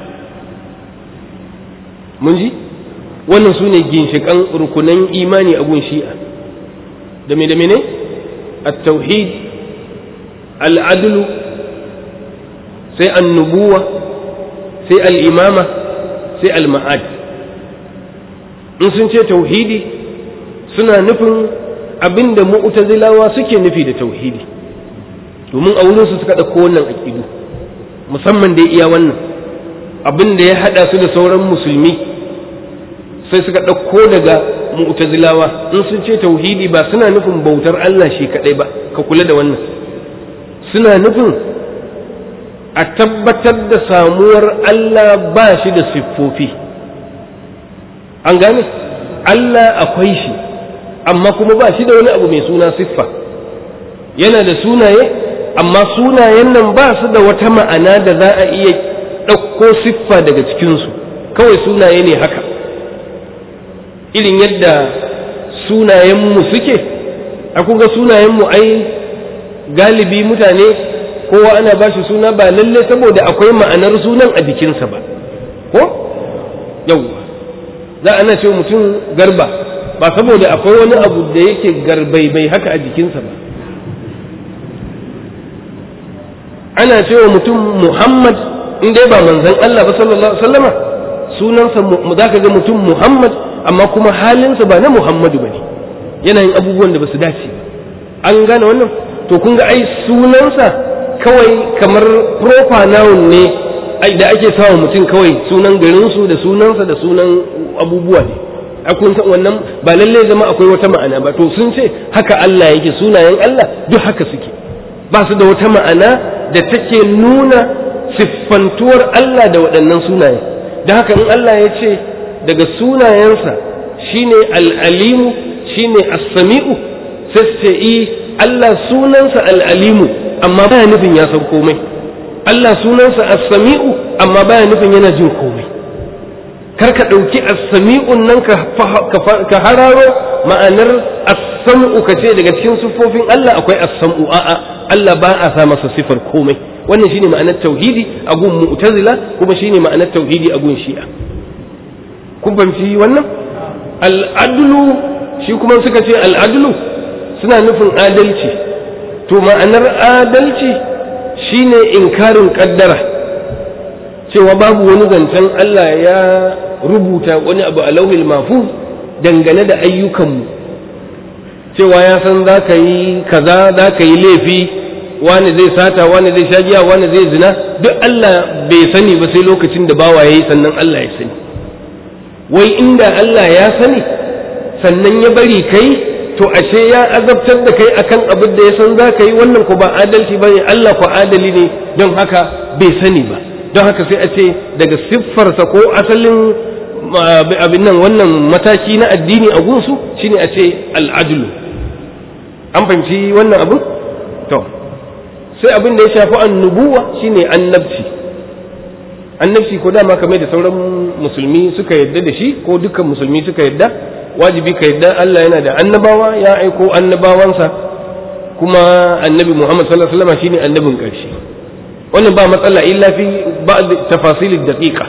mun ji wannan su ne ginshiƙan rukunan imani a gun shi'a da me da mene at-tauhid al-adlu sai annubuwa sai al-imama sai al-ma'ad in sun ce tauhidi suna nufin abinda mu'tazilawa suke nufi da tauhidi domin a wurin su suka ɗauko wannan aƙidu musamman da iya wannan abin da ya haɗa su da sauran musulmi sai suka ɗauko daga mu'tazilawa in sun ce tauhidi ba suna nufin bautar Allah shi kaɗai ba ka kula da wannan suna nufin a tabbatar da samuwar Allah ba shi da siffofi an gane Allah akwai shi amma kuma ba shi da wani abu mai suna siffa yana da sunaye amma sunayen nan ba su da wata ma'ana da za a iya ɗauko siffa daga cikinsu kawai sunaye ne haka irin yadda sunayenmu suke a kuga sunayenmu ai galibi mutane kowa ana ba shi suna ba lalle saboda akwai ma'anar sunan a jikinsa ba ko yawwa za a na ce mutum garba ba saboda akwai wani abu da yake garbai bai haka a jikinsa ba ana cewa mutum muhammad in dai ba manzan Allah ba sallallahu alaihi wasallama sunansa za ka ga mutum muhammad amma kuma halinsa ba na muhammadu ba ne yana yin abubuwan da ba su dace ba an gane wannan to kun ga ai sunansa kawai kamar proper noun ne da ake sawa mutum kawai sunan garinsu da sunansa da sunan abubuwa ne a kun san wannan ba lalle zama akwai wata ma'ana ba to sun ce haka Allah yake sunayen Allah duk haka suke ba su da wata ma'ana da take nuna siffantuwar Allah da waɗannan sunaye da haka in Allah ya ce daga sunayensa shine al'alimu shine as-sami'u sai ce i Allah sunansa al'alimu amma baya nufin ya san komai Allah sunansa as-sami'u amma baya nufin yana jin komai kar ka ɗauki as-sami'un nan ka hararo ma'anar as-sam'u ka ce daga cikin siffofin Allah akwai as-sam'u a'a Allah ba a sa masa sifar komai wannan shine ma'anar tauhidi a gun mu'tazila kuma shine ma'anar tauhidi a gun shi'a kun fahimci wannan al'adlu shi kuma suka ce al'adlu suna nufin adalci to ma'anar adalci shine inkarin kaddara cewa babu wani zancen Allah ya rubuta wani abu a lauhil mafuz dangane da ayyukanmu cewa ya san za ka yi kaza za ka yi laifi wani zai sata wani zai sha giya wani zai zina duk Allah bai sani ba sai lokacin da bawa yayi sannan Allah ya sani wai inda Allah ya sani sannan ya bari kai to ashe ya azabtar da kai akan abin da ya san za ka yi wannan ko ba adalci bane Allah ko adali ne don haka bai sani ba don haka sai a ce daga siffarsa ko asalin abin nan wannan mataki na addini a gunsu shine a ce al'adulu an fahimci wannan abu to sai abin da ya shafi annubuwa shine annabci annabci ko dama kamar da sauran musulmi suka yadda da shi ko dukkan musulmi suka yadda wajibi ka yadda Allah yana da annabawa ya aiko annabawansa kuma annabi Muhammad sallallahu alaihi wasallam shine annabin ƙarshe wannan ba matsala illa fi ba'd tafasil daqiqa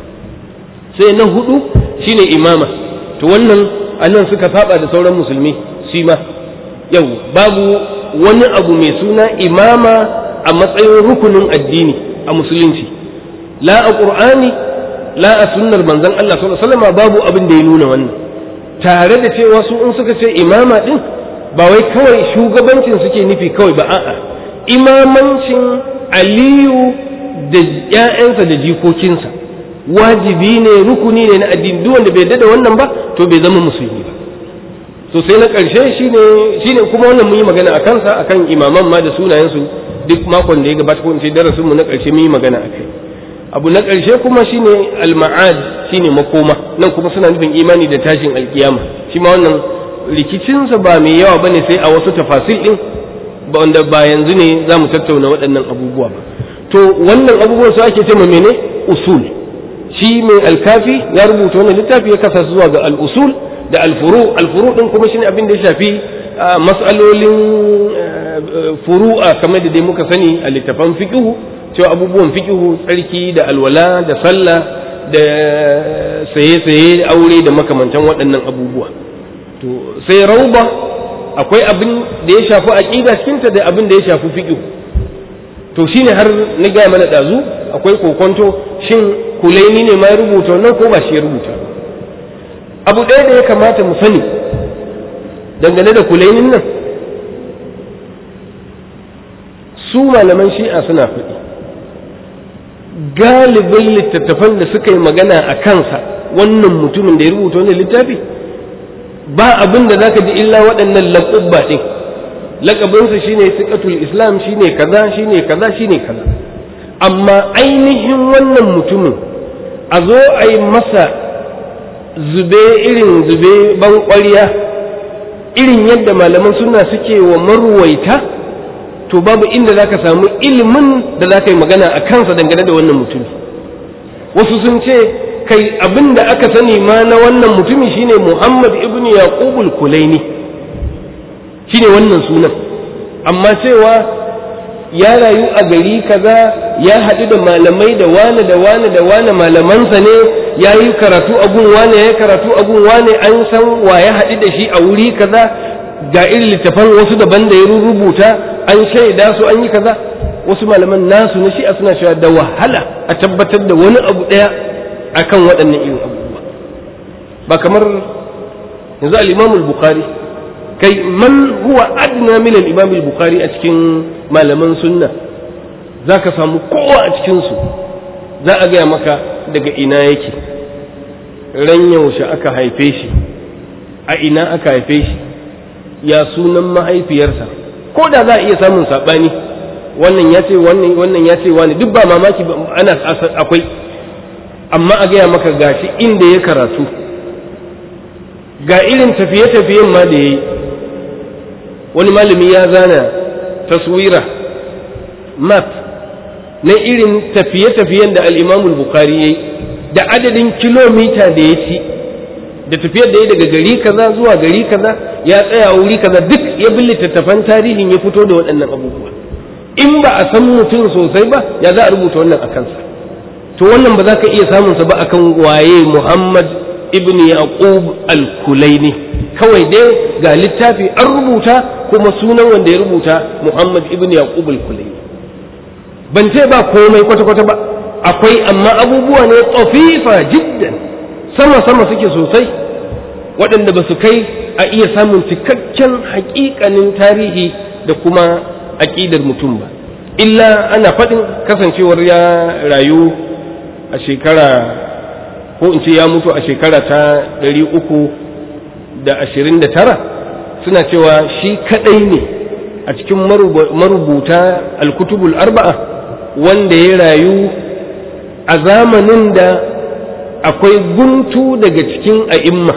sai na hudu shine imama to wannan anan suka saba da sauran musulmi shi ma yau babu wani abu mai suna imama a matsayin rukunin addini a musulunci la a qur'ani la a sunnar manzon Allah sallallahu alaihi wasallam babu abin da ya nuna wannan tare da cewa su in suka ce imama din ba wai kawai shugabancin suke nufi kawai ba a'a imamancin aliyu da ‘ya'yansa da jikokinsa wajibi ne rukuni ne na addini duk wanda bai yadda da wannan ba to bai zama musulmi ba to sai na ƙarshe shine shine kuma wannan mun yi magana a kansa akan imaman ma da sunayensu duk makon da ya gabata ko in ce darasin mu na ƙarshe mun yi magana akai abu na ƙarshe kuma shine al-ma'ad shine makoma nan kuma suna nufin imani da tashin alkiyama shi ma wannan rikicinsa ba mai yawa bane sai a wasu tafasil din ba wanda ba yanzu ne za mu tattauna waɗannan abubuwa ba to wannan abubuwan su ake cewa mene usul shi mai alkafi ya rubuta wannan littafi ya kasa zuwa ga al-usul da al-furu al-furu din kuma shine abin da ya shafi mas'alolin furu'a kamar da dai muka sani a littafan fiqhu cewa abubuwan fiqhu tsarki da alwala da sallah da saye-saye aure da makamantan waɗannan abubuwa to sai rauba akwai abin da ya shafi aqida cikinta da abin da ya shafi fiqh to shine har na gaya mana dazu akwai kokonto shin kulaini ne ma ya rubuta wannan ko ba shi ya rubuta abu ɗaya da ya kamata mu sani dangane da kulainin nan su malaman shi'a suna faɗi galibin littattafan da suka yi magana a kansa wannan mutumin da ya rubuta wannan littafi ba abin da zaka ji illa waɗannan laƙubba ɗin laƙabinsa shine siƙatul islam shine kaza shine kaza shine kaza amma ainihin wannan mutumin a zo a yi masa zube irin zube ban ƙwarya irin yadda malaman suna suke wa marwaita to babu inda za ka samu ilimin da za ka yi magana a kansa dangane da wannan mutumi wasu sun ce kai abin da aka sani ma na wannan mutumi shine Muhammad ibn Yaqubul Kulaini shine wannan sunan amma cewa ya rayu a gari kaza ya haɗu da malamai da wane da wane da wane malamansa ne ya yi karatu a gun wane ya karatu a gun wane an san wa ya haɗu da shi a wuri kaza ga irin littafan wasu daban da ya rubuta an shaida su an yi kaza wasu malaman nasu na shi'a suna cewa da wahala a tabbatar da wani abu ɗaya akan waɗannan irin abubuwa ba kamar yanzu al-imam al-bukhari kai man huwa adna min al-imam al-bukhari a cikin malaman sunna zaka samu kowa a cikin su za a gaya maka daga ina yake ran yaushe aka haife shi a ina aka haife shi ya sunan mahaifiyarsa ko da za a iya samun saɓani wannan ya ce wannan wannan ya ce wani duk ba mamaki ana akwai amma a gaya maka gashi inda ya karatu ga irin tafiye-tafiyen ma da ya yi wani malami ya zana taswira map na irin tafiye-tafiyen da al'imamul bukari ya yi da adadin kilomita da ya ci da tafiyar da ya daga gari kaza zuwa gari kaza ya tsaya wuri kaza duk ya bi littattafan tarihin ya fito da waɗannan abubuwa in ba a san mutum sosai ba ya za a rubuta wannan a kansa to wannan ba za ka iya samunsa ba akan waye muhammad ibn yaqub al-kulaini kawai dai ga littafi an rubuta kuma sunan wanda ya rubuta muhammad ibn yaqub al-kulaini ban ce ba komai kwata-kwata ba akwai amma abubuwa ne tsofifa jiddan sama-sama suke sosai waɗanda ba su kai a iya samun cikakken haƙiƙanin tarihi da kuma aƙidar mutum ba illa ana faɗin kasancewar ya rayu a shekara ko in ce ya mutu a shekara ta ɗari uku da ashirin da tara suna cewa shi kaɗai ne a cikin marubuta alkutubul arba'a wanda ya rayu a zamanin da akwai guntu daga cikin a'imma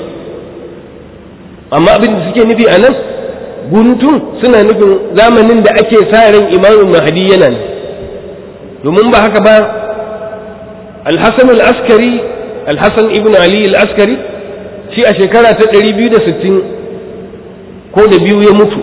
amma abin da suke nufi a nan guntun suna nufin zamanin da ake sa ran imamin mahadi yana ne domin ba haka ba alhassan al'askari alhassan ibn ali al'askari shi a shekara ta 260 ko da biyu ya mutu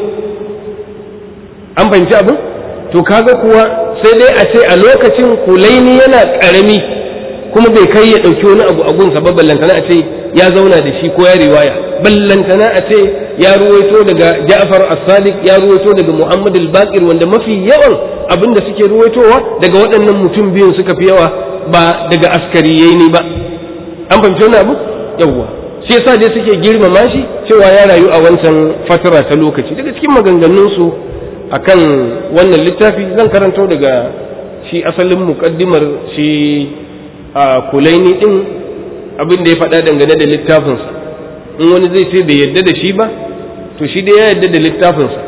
an fahimci abin to kaga kuwa sai dai a ce a lokacin kulaini yana ƙarami kuma bai kai ya ɗauki wani abu a gunsa ba ballantana a ce ya zauna da shi ko ya riwaya ballantana a ce ya ruwaito daga Ja'far as-Sadiq ya ruwaito daga Muhammad al-Baqir wanda mafi yawan abin da suke ruwaitowa daga waɗannan mutum biyun suka fi yawa ba daga askariyai ne ba an fahimci wani abu yawwa shi yasa dai suke girmama shi cewa ya rayu a wancan fatara ta lokaci daga cikin maganganun su akan wannan littafi zan karanto daga shi asalin muqaddimar shi a kulaini din abin da ya faɗa dangane da littafinsa in wani zai ce bai yadda da shi ba to shi dai ya yadda da littafinsa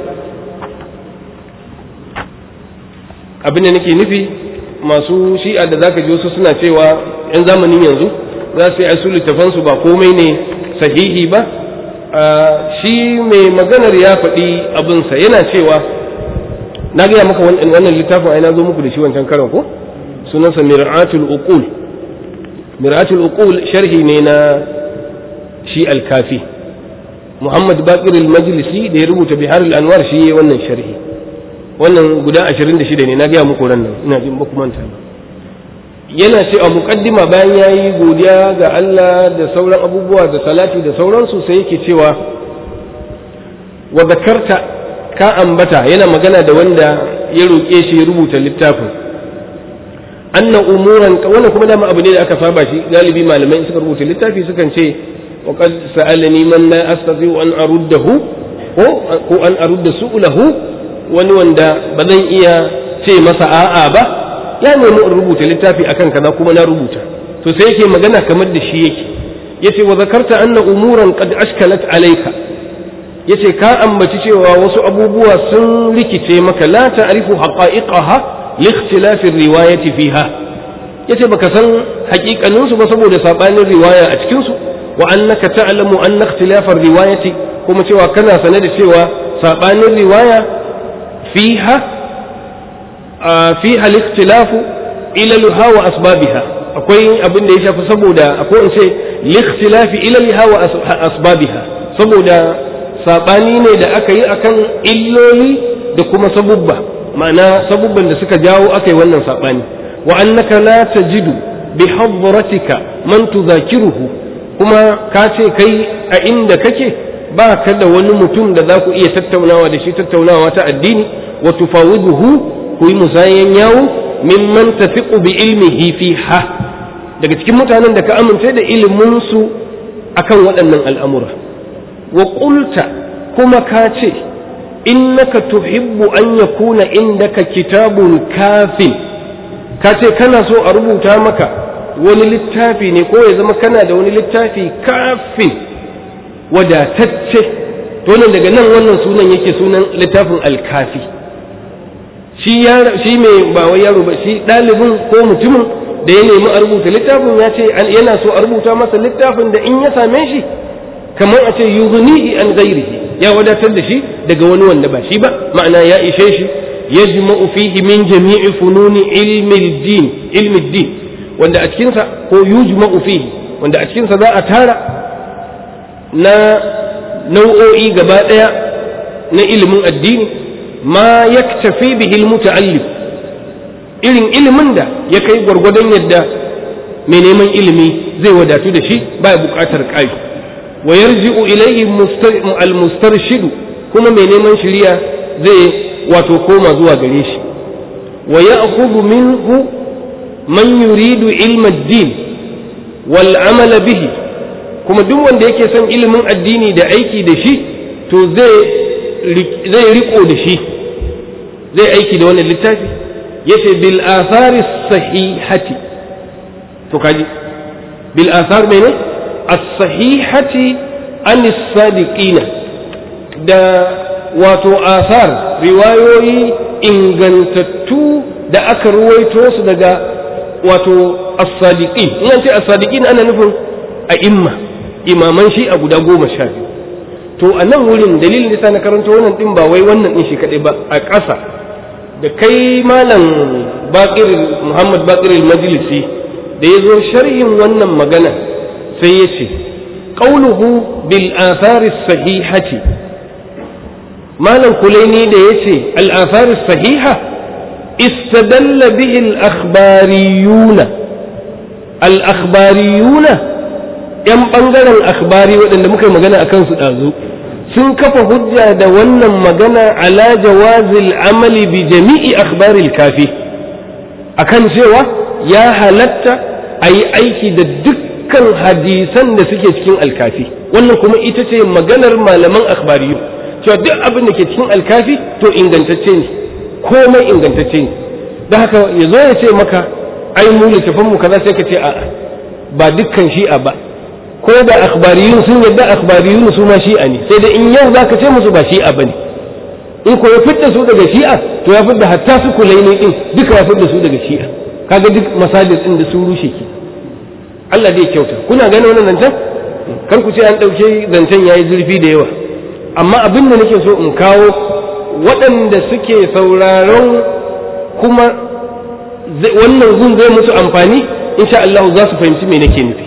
abin da nake nufi masu shi'a da zaka ji wasu suna cewa yan zamanin yanzu za su yi su littafansu ba komai ne sahihi ba shi mai maganar ya faɗi abinsa yana cewa na gaya maka wannan littafin ai na zo muku da shi wancan karan ko sunansa mir'atul uqul mir'atul uqul sharhi ne na shi al-kafi muhammad baqir al-majlisi da ya rubuta bihar al-anwar shi yayin wannan sharhi wannan guda 26 ne na gaya muku ran nan ina jin ba ku manta ba yana ce a muqaddima bayan yayi godiya ga Allah da sauran abubuwa da salati da sauransu sai yake cewa wa zakarta ka ambata yana magana da wanda ya roƙe shi ya rubuta littafin anna umuran wannan kuma dama abu ne da aka saba shi galibi malamai suka rubuta littafi sukan ce wa qad sa'alani man la astati an aruddahu ko ko an arudda su'ulahu wani wanda ba zan iya ce masa a'a ba ya nemi in rubuta littafi akan kaza kuma na rubuta to sai yake magana kamar da shi yake yace wa zakarta anna umuran qad ashkalat alayka yace ka ambaci cewa wasu abubuwa sun rikice maka la ta'rifu haqa'iqaha li ikhtilafi riwayati fiha yace baka san haƙiƙanin su ba saboda sabanin riwaya a cikin su wa annaka ta'lamu anna ikhtilafa riwayati kuma cewa kana sane da cewa sabanin riwaya fiha fiha al-ikhtilafu ilaluha wa asbabiha akwai abin da ya shafi saboda akwai in ce likhtilafi ilaliha wa asbabiha saboda sabani ne da aka yi akan illoli da kuma sabubba ma'ana sabubban da suka jawo aka yi wannan sabani wa annaka la tajidu bi hadratika man tuzakiruhu kuma ka ce kai a inda kake ba ka da wani mutum da za ku iya tattaunawa da shi tattaunawa ta addini wa tufawiduhu ku yi musayan yawo mimman tafiqu bi ilmihi fiha daga cikin mutanen da ka amince da ilimin su akan waɗannan al'amura wa qulta kuma ka ce innaka tuhibbu an yakuna indaka kitabun kafin ka ce kana so a rubuta maka wani littafi ne ko ya zama kana da wani littafi kafin wadatacce to nan daga nan wannan sunan yake sunan littafin alkafi shi shi mai ba wai yaro ba shi ɗalibin ko mutumin da ya nemi a rubuta littafin ya ce yana so a rubuta masa littafin da in ya same shi kamar a ce yughnihi an ghairihi ya wadatar da shi daga wani wanda ba shi ba ma'ana ya ishe shi yajma'u fihi min jami'i fununi ilmi din ilmi din wanda a cikin sa ko yujma'u fihi wanda a cikin sa za a tara na nau'o'i gaba daya na ilimin addini ma yaktafi bihi almuta'allim irin ilimin da ya kai gwargwadon yadda mai neman ilimi zai wadatu da shi baya buƙatar ƙari wa yarji'u ilayhi al-mustarshidu kuma mai neman shiriya zai wato koma zuwa gare shi wa ya'khudhu minhu man yuridu ilma ad-din wal amala bihi kuma duk wanda yake son ilimin addini da aiki da shi to zai zai riko da shi zai aiki da wannan littafi yace bil athari sahihati to kaji bil athar mene as-sahihati an sadiqina da wato athar riwayoyi ingantattu da aka ruwaito su daga wato as-sadiqin in an ce as-sadiqin ana nufin a imma imaman shi a guda goma sha biyu to a nan wurin dalilin da na karanto wannan din ba wai wannan din shi kadai ba a ƙasa da kai malam bakir muhammad bakir majlisi da ya zo sharhin wannan magana sai ya ce ƙauluhu bil athari sahihati malam kulaini da ya ce al athari sahiha istadalla bihi al akhbariyuna al akhbariyuna yan bangaren akhbari waɗanda muka yi magana akan su ɗazu sun kafa hujja da wannan magana ala jawazil amali bi jami'i akhbaril kafi akan cewa ya halatta a yi aiki da dukkan hadisan da suke cikin alkafi wannan kuma ita ce maganar malaman akhbariyu cewa duk abin da ke cikin alkafi to ingantacce ne komai ingantacce ne da haka ya zo ya ce maka ai mu littafin mu kaza sai ka ce a'a ba dukkan shi'a ba ko da akhbariyun sun yadda akhbariyun su ma shi'a ne sai da in yau zaka ce musu ba shi'a bane in ko ya fidda su daga shi'a to ya fidda hatta su kulaini din duka ya fidda su daga shi'a kaga duk masajid din da su rushe ki Allah zai kyauta kuna gane wannan zancen kar ku ce an dauke zancen yayi zurfi da yawa amma abin da nake so in kawo waɗanda suke sauraron kuma wannan gun zai musu amfani insha Allah za su fahimci me nake nufi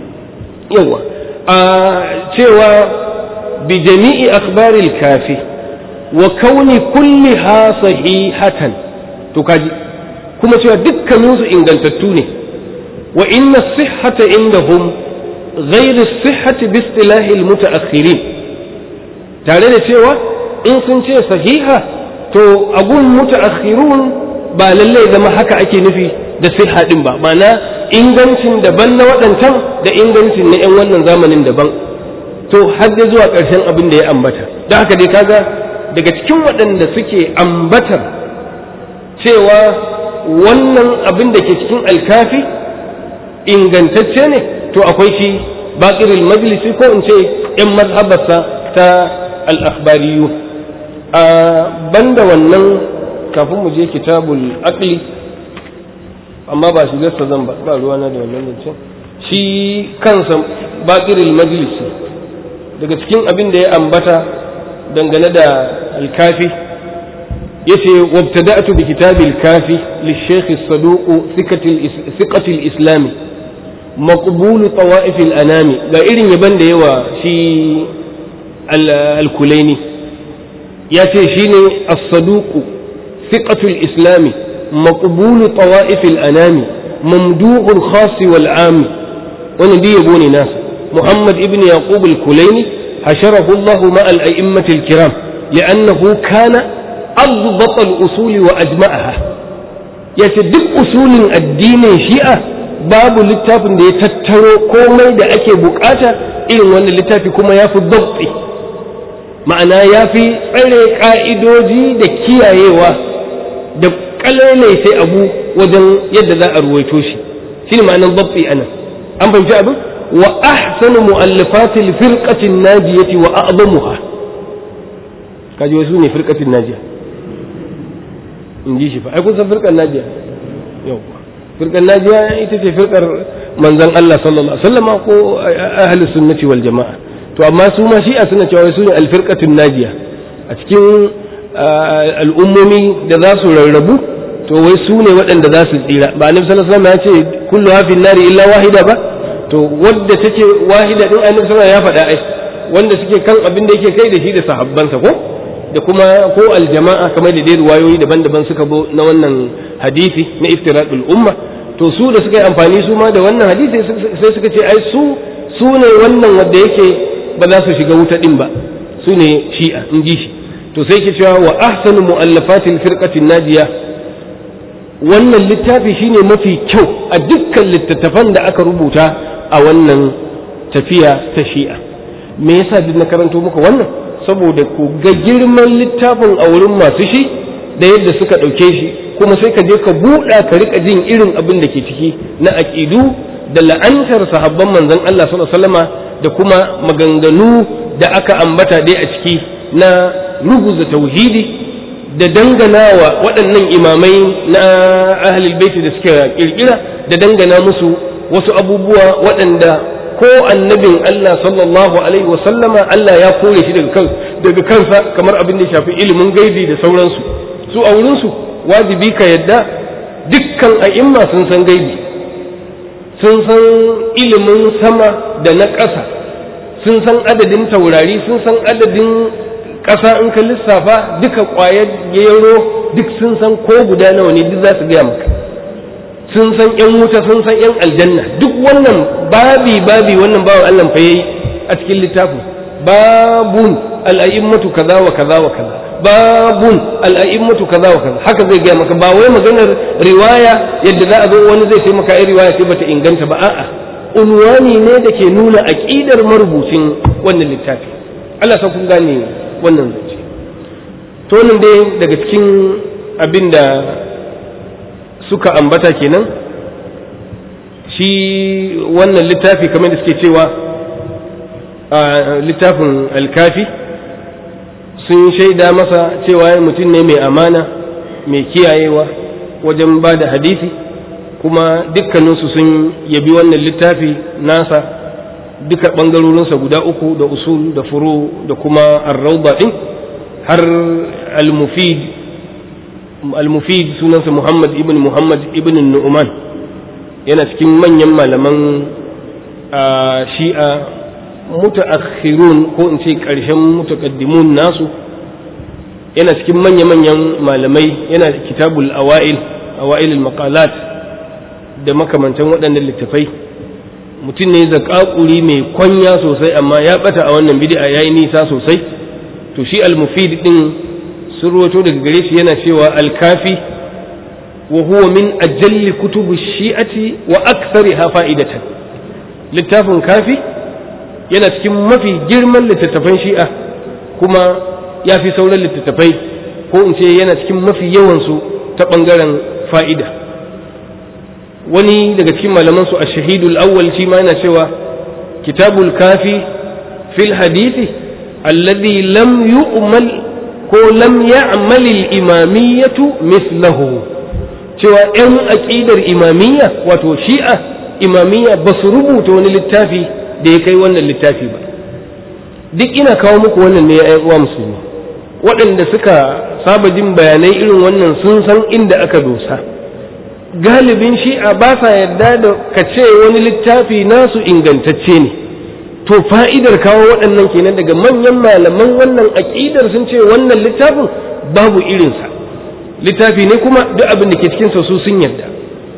yawa a cewa bi jami'i akhbaril kafi wa kauni kulliha sahihatan to kaji kuma cewa dukkaninsu ingantattu ne wa inna sihhata indahum ghairu sihhati bi istilahi almutaakhirin tare da cewa in sun ce sahiha to agun mutaakhirun ba lalle zama haka ake nufi da sihha din ba ma'ana ingancin daban na waɗancan da ingancin na 'yan wannan zamanin daban to har da zuwa ƙarshen abin da ya ambata don haka dai kaga daga cikin waɗanda suke ambatar cewa wannan abin da ke cikin alkafi ingantacce ne to akwai shi baƙiril majlisi ko in ce 'yan mazhabarsa ta al'akhbariyu a banda wannan kafin mu je kitabul aqli amma ba shi gasta zan ba ruwana da wannan zancen shi kansa baƙiril majlisi daga cikin abin da ya ambata dangane da alkafi yace wabtada'tu bi kitabil kafi lishaykh as-saduq thiqati al-islam maqbul tawa'if al-anami ga irin yaban da yawa shi al-kulaini yace shine as-saduq thiqatu al-islam مقبول طوائف الأنام ممدوح الخاص والعام wannan duk yabo ne nasa muhammad ibn yaqub al-kulaini hasharahu Allah ma al-a'immati al-kiram li'annahu kana adbata al-usul wa ajma'aha yace duk usulin addinin shi'a babu littafin da ya tattaro komai da ake bukata irin wannan littafi kuma ya fi dabti ma'ana ya fi tsare ka'idoji da kiyayewa da kalalai sai abu wajen yadda za a ruwaito shi shine ma'anar dabti anan an fahimci abin wa ahsanu mu'allafatil firqatin najiyati wa a'zamuha kaji wasu ne firqatin najiya in ji shi fa ai kun san firqan najiya yau firqan najiya ita ce firqar manzon Allah sallallahu alaihi wasallam ko ahlus sunnati wal jamaa to amma su ma shi'a suna cewa su ne al firqatun najiya a cikin al'ummomi da za su rarrabu to wai su ne waɗanda za su tsira ba annabi sallallahu alaihi wasallam ya ce kullu hafin nari illa wahida ba to wadda take wahida din annabi sallallahu ya faɗa ai wanda suke kan abin da yake kai da shi da sahabbansa ko da kuma ko aljama'a kamar da dai ruwayoyi daban-daban suka bo na wannan hadisi na iftiradul umma to su da suka yi amfani su ma da wannan hadisi sai suka ce ai su su ne wannan wanda yake ba za su shiga wuta din ba su ne shi'a in ji shi to sai ke cewa wa ahsanu mu'allafatil firqatin najiya wannan littafi shine mafi kyau a dukkan littattafan da aka rubuta a wannan tafiya ta shi'a me yasa duk na karanto muku wannan saboda ku ga girman littafin a wurin masu shi da yadda suka ɗauke shi kuma sai ka je ka buɗa ka rika jin irin abin da ke ciki na aƙidu da la'antar sahabban manzon Allah sallallahu alaihi wasallama da kuma maganganu da aka ambata dai a ciki na ruguza tauhidi da danganawa waɗannan imamai na ahlul baiti da suka kirkira da dangana musu wasu abubuwa waɗanda ko annabin Allah sallallahu alaihi wa sallama Allah ya kore shi daga kan daga kansa kamar abin da ya shafi ilimin gaibi da sauransu su a wurin su wajibi ka yadda dukkan a'imma sun san gaibi sun san ilimin sama da na ƙasa sun san adadin taurari sun san adadin ƙasa in ka lissafa duka ƙwayar gero duk sun san ko guda nawa ne duk za su gaya maka sun san yan wuta sun san yan aljanna duk wannan babi babi wannan bawan Allah fa yayi a cikin littafin babun al'a'immatu kaza wa kaza wa kaza babun al'a'immatu kaza wa kaza haka zai gaya maka ba wai maganar riwaya yadda za a zo wani zai taimaka ai riwaya sai bata inganta ba a'a unwani ne da ke nuna aqidar marubucin wannan littafi Allah sa kun gane wannan zance to nan dai daga cikin abin da suka ambata kenan shi wannan littafi kamar da suke cewa a littafin alkafi sun shaida masa cewa mutum ne mai amana mai kiyayewa wajen ba da hadisi kuma dukkaninsu sun yabi wannan littafi nasa duka ɓangarorinsa guda uku da usul da furu da kuma arrauba ɗin har al-mufid al-mufid sunansa muhammad ibn muhammad ibn nu'man yana cikin manyan malaman shi'a mutaakhirun ko in ce ƙarshen mutaqaddimun nasu yana cikin manya-manyan malamai yana kitabul awa'il awa'il al-maqalat da makamantan waɗannan littafai mutum ne zakakuri mai kwanya sosai amma ya bata a wannan bid'a yayi nisa sosai to shi al-mufid din sun ruwato daga gare shi yana cewa al-kafi wa huwa min ajalli kutubu shi'ati wa aktsariha fa'idatan littafin kafi yana cikin mafi girman littattafan shi'a kuma ya fi sauran littattafai ko in ce yana cikin mafi yawansu ta ɓangaren fa'ida wani daga cikin malamansu a shahidul awwal shi ma yana cewa kitabul kafi fil hadisi alladhi lam yu'mal ko lam ya'mal al-imamiyyatu mithlahu cewa ‘yan aƙidar imamiyya wato shi'a imamiyya ba su rubuta wani littafi da ya kai wannan littafi ba duk ina kawo muku wannan ne ya uwa musulmi waɗanda suka saba jin bayanai irin wannan sun san inda aka dosa galibin shi'a ba sa yarda da ka ce wani littafi nasu ingantacce ne to fa'idar kawo waɗannan kenan daga manyan malaman wannan aƙidar sun ce wannan littafin babu irinsa littafi ne kuma duk abin da ke cikinsa su sun yarda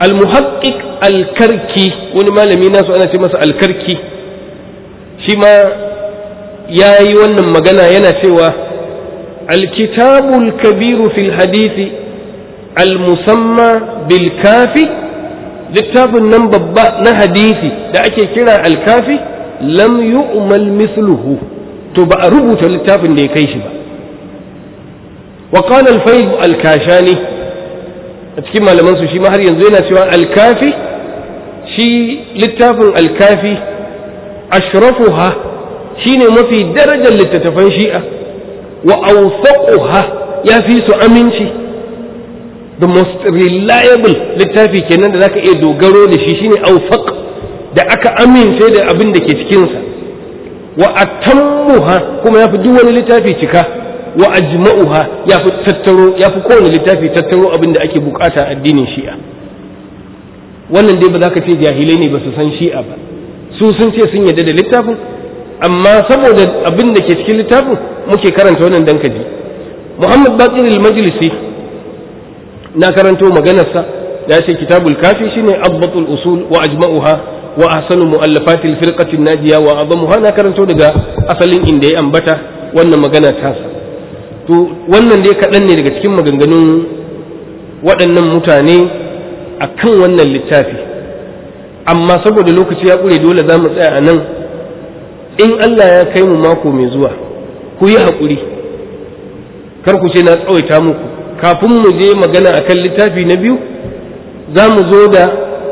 al-muhaqqiq al-karki wani malami nasu ana ce masa al-karki shi ma ya yi wannan magana yana cewa alkitabul kabiru fil hadisi al-musamma bil kafi littafin nan babba na hadisi da ake kira al-kafi lam yu'mal misluhu to ba a rubuta littafin da ya kai shi ba wa qala al-fayd al-kashani a cikin malaman su shi ma har yanzu yana cewa al-kafi shi littafin al-kafi ashrafuha shine mafi darajar littattafan shi'a wa awsaquha ya fi su aminci the most reliable littafi kenan da zaka iya dogaro da shi shine awsaq da aka amince da abin da ke cikinsa wa atammuha kuma ya fi duk wani littafi cika wa ajma'uha ya fi tattaro ya fi kowane littafi tattaro abin da ake bukata addinin shi'a wannan dai ba za ka ce jahilai ne ba su san shi'a ba su sun ce sun yadda da littafin amma saboda abin da ke cikin littafin muke karanta wannan dan kaji muhammad bakir al-majlisi na karanto maganarsa ya ce kitabul kafi shine abbatul usul wa ajma'uha wa ahsanu mu'allafati al-firqati an-najiya wa adamuha na karanto daga asalin inda ya ambata wannan magana tasa to wannan dai kaɗan ne daga cikin maganganun waɗannan mutane akan wannan littafi amma saboda lokaci ya ƙure dole za mu tsaya a nan in Allah ya kai mu mako mai zuwa ku yi haƙuri kar ku ce na tsawaita muku kafin mu je magana akan littafi na biyu za mu zo da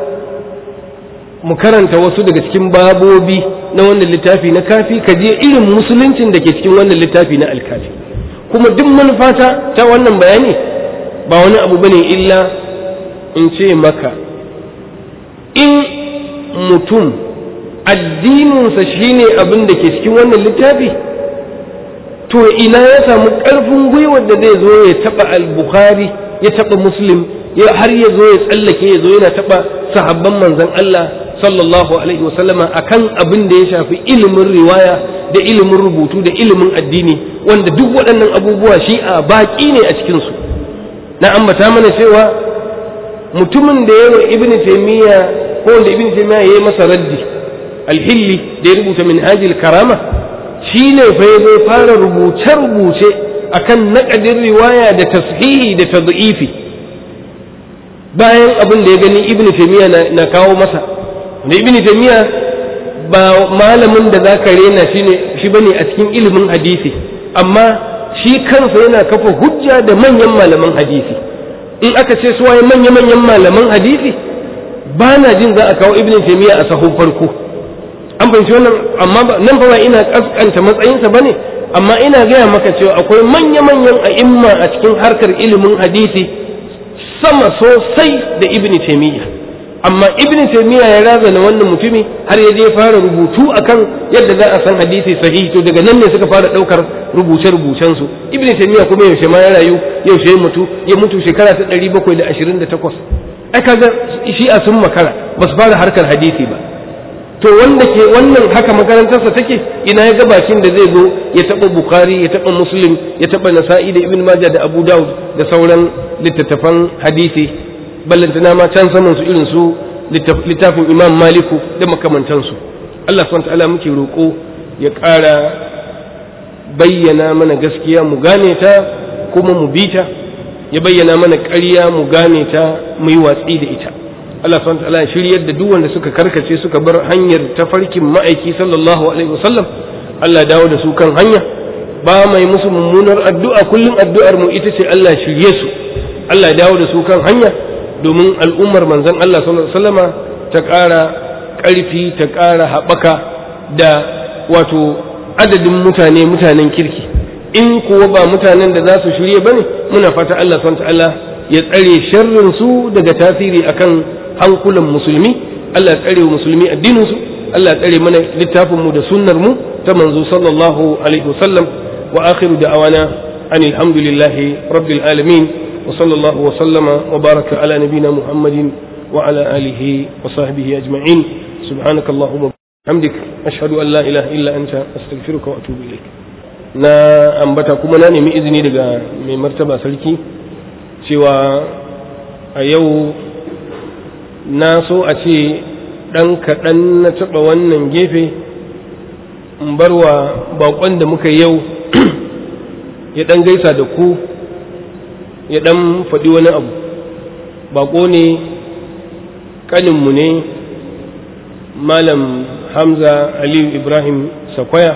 mu karanta wasu daga cikin babobi na wannan littafi na kafi ka je irin musuluncin da ke cikin wannan littafi na alkafi kuma duk manufata ta wannan bayani ba wani abu bane illa in ce maka in mutum addininsa shine abin da ke cikin wannan littafi to ina ya samu ƙarfin gwiwar da zai zo ya taɓa al-bukhari ya taɓa muslim har ya zo ya tsallake ya zo yana taɓa sahabban manzon Allah sallallahu alaihi wasallama akan abin da ya shafi ilimin riwaya da ilimin rubutu da ilimin addini wanda duk waɗannan abubuwa shi a baƙi ne a cikinsu na ambata mana cewa mutumin da yawa ibn taymiya ko wanda ibn taymiya yayi masa raddi alhilli da ya rubuta minhajil karama shine fa ya zo fara rubuce rubuce akan naƙadin riwaya da tashihi da tad'ifi bayan abin da ya gani ibn taymiya na kawo masa da ibn taymiya ba malamin da zaka rena shine shi bane a cikin ilimin hadisi amma shi kansa yana kafa hujja da manyan malaman hadisi in aka ce su waye manya-manyan malaman hadisi ba na jin za a kawo ibn taymiya a sahun farko an fahimci wannan amma nan ba ina kaskanta matsayinsa bane amma ina gaya maka cewa akwai manya-manyan a'imma a cikin harkar ilimin hadisi sama sosai da ibn taymiya amma ibn taymiya ya razana wannan mutumi har ya je fara rubutu akan yadda za a san hadisi sahihi to daga nan ne suka fara daukar rubuce rubucen su ibn taymiya kuma yaushe ma ya rayu yaushe ya mutu ya mutu shekara ta 728 ai kaga shi a sun makara ba su fara harkar hadisi ba to wanda ke wannan haka makarantarsa take ina ya ga bakin da zai zo ya taba bukhari ya taba muslim ya taba nasa'i da ibn majah da abu daud da sauran littattafan hadisi ballantana ma can saman su irin su littafin imam maliku da makamantansu Allah subhanahu ta'ala muke roƙo ya ƙara bayyana mana gaskiya mu gane ta kuma mu bi ta ya bayyana mana ƙarya mu gane ta mu yi watsi da ita Allah subhanahu ta'ala shiryar da duk wanda suka karkace suka bar hanyar tafarkin ma'aiki sallallahu alaihi wasallam Allah dawo da su kan hanya ba mai musu mummunar addu'a kullum addu'ar mu ita ce Allah shirye su Allah dawo da su kan hanya domin al'ummar manzon Allah sallama ta ƙara ƙarfi ta ƙara haɓaka da wato adadin mutane mutanen kirki in kuwa ba mutanen da za su shirye ba ne muna fata Allah ta'ala ya tsare sharrin su daga tasiri akan hankulan musulmi Allah ya tsare musulmi addinin su Allah ya tsare mana littafin mu da sunnar mu ta manzo sallallahu alaihi wasallam wa akhiru da'awana anil hamdulillahi rabbil alamin وصلى الله وسلم وبارك على نبينا محمد وعلى آله وصحبه أجمعين سبحانك اللهم وبحمدك أشهد أن لا إله إلا أنت أستغفرك وأتوب إليك na ambata kuma na nemi izini daga mai martaba sarki cewa a yau na so a ce ɗan kaɗan na taɓa wannan gefe in bar wa baƙon da muka yau ya ɗan gaisa da ku ya ɗan faɗi wani abu baƙo ne ƙaninmu ne malam hamza aliyu ibrahim sakwaya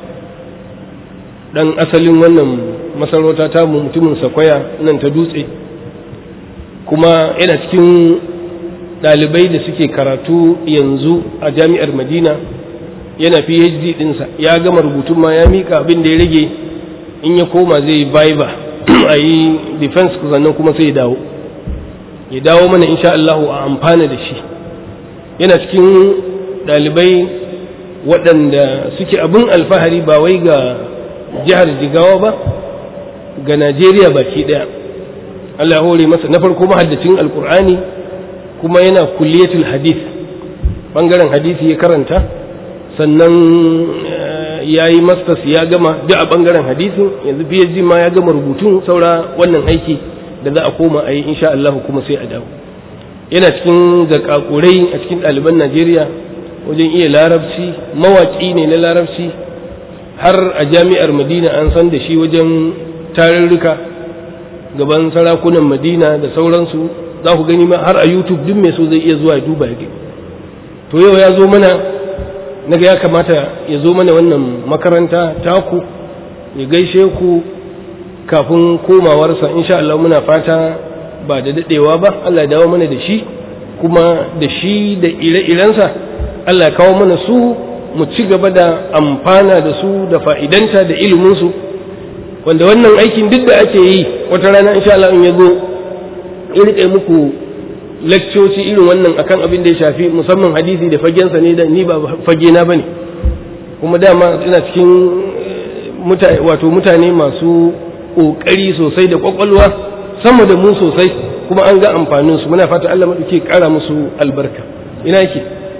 ɗan asalin wannan masarauta ta mutumin sakwaya nan ta dutse kuma yana cikin ɗalibai da suke karatu yanzu a jami'ar madina yana phd ɗinsa ya gama rubutun ma ya mika abin da ya rage in ya koma zai yi viva a yi defense sannan kuma sai ya dawo ya dawo mana insha Allah a amfana da shi yana cikin ɗalibai waɗanda suke abin alfahari ba wai ga jihar jigawa ba ga najeriya baki ɗaya Allah ya hore masa na farko mahaddacin alkur'ani kuma yana kulliyatul hadith bangaren hadisi ya karanta sannan ya yi masters ya gama duk a bangaren hadisin yanzu phd ma ya gama rubutun saura wannan aiki da za a koma a yi insha Allah kuma sai a dawo yana cikin zakakurai a cikin ɗaliban Najeriya wajen iya larabci mawaƙi ne na larabci har a jami'ar Madina an san da shi wajen tarurruka gaban sarakunan Madina da sauransu za ku gani ma har a YouTube duk mai so zai iya zuwa ya duba ya to yau ya zo mana naga ya kamata ya zo mana wannan makaranta taku ya gaishe ku kafin komawarsa insha Allah muna fata ba da dadewa ba Allah ya dawo mana da shi kuma da shi da ire-irensa Allah ya kawo mana su mu ci gaba da amfana da su da fa'idanta da iliminsu wanda wannan aikin duk da ake yi wata rana insha Allah in ya zo in riƙe muku lakcoci irin wannan akan abin da ya shafi musamman hadisi da fagensa ne da ni ba fage na bane kuma dama ina cikin wato mutane masu ƙoƙari sosai da ƙwaƙwalwa sama da mu sosai kuma an ga amfanin su muna fata Allah maɗauki ƙara musu albarka ina yake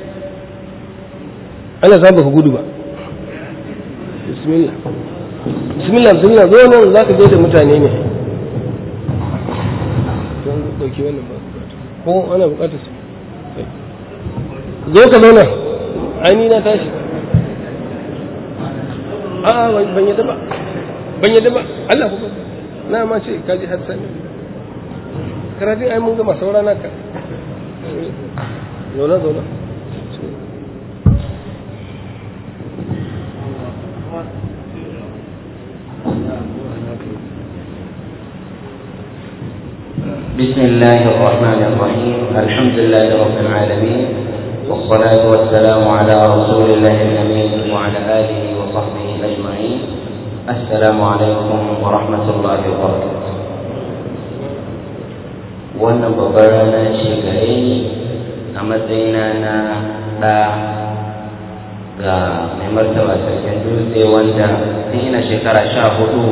Allah za ba ku gudu ba bismillah bismillah bismillah zo nan za ka da mutane ne ko ana bukatar su zo ka zauna aini na tashi a ban yadda ba ban yadda ba Allah ku na ma ce ka ji har sani karatun ai mun gama saura naka zauna zauna بسم الله الرحمن الرحيم الحمد لله رب العالمين والصلاة والسلام على رسول الله الأمين وعلى آله وصحبه أجمعين السلام عليكم ورحمة الله وبركاته wannan babbar rana ce gare ni a matsayina na ɗa ga mai martaba sarkin dutse wanda tun ina shekara sha hudu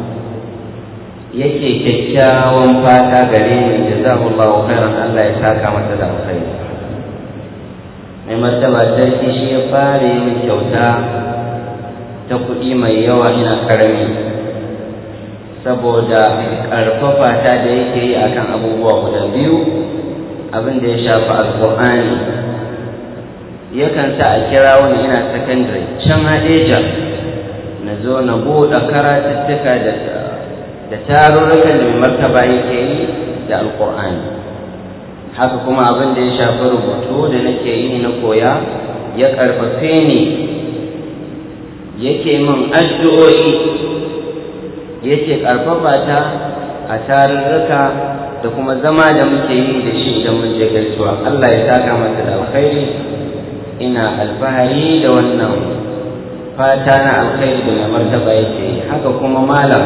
yake kyakkyawan fata gare ni jazahullahu khairan Allah ya saka masa da alkhairi mai martaba sarki shi ya fara min kyauta ta kuɗi mai yawa ina karami saboda ƙarfafa ta da yake yi akan abubuwa guda biyu abin da ya shafi alƙur'ani yakan sa a kira wani ina sakandare can haɗeja na zo na buɗe karatuttuka da da tarurrukan da mai martaba yake yi da alƙur'ani haka kuma abin da ya shafi rubutu da nake yi na koya ya ƙarfafe ni yake min addu'o'i yake ƙarfafa ta a tarurruka da kuma zama da muke yi da shi idan mun je gaisuwa Allah ya saka masa da alkhairi ina alfahari da wannan fata na alkhairi da mai martaba yake yi haka kuma malam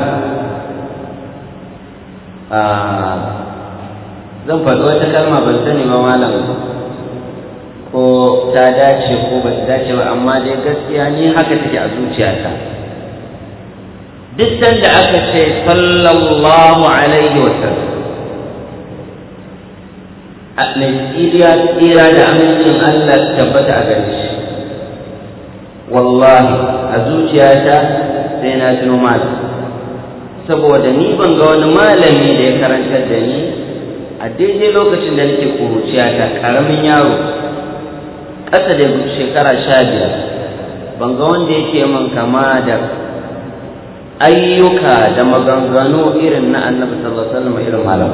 zan faɗi wata kalma ban sani ba malam ko ta dace ko ba ta dace ba amma dai gaskiya ni haka take a zuciyata duk sanda aka ce sallallahu alaihi wa sallam mai tsira tsira da amincin Allah tabbata a gare shi wallahi a zuciyata sai na tuno malam saboda ni ban ga wani malami da ya karantar da ni a daidai lokacin da nake kuruciya ta karamin yaro ƙasa da shekara sha biyar ban ga wanda yake min kama da ayyuka da maganganu irin na annabi sallallahu alaihi wasallam irin malam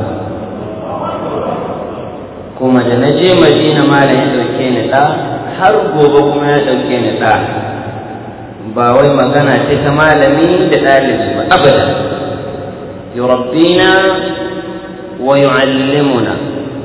kuma da na je madina malam ya dauke ni da har gobe kuma ya dauke ni da ba wai magana ce ta malami da ɗalibi ba abada yurabbina wa yu'allimuna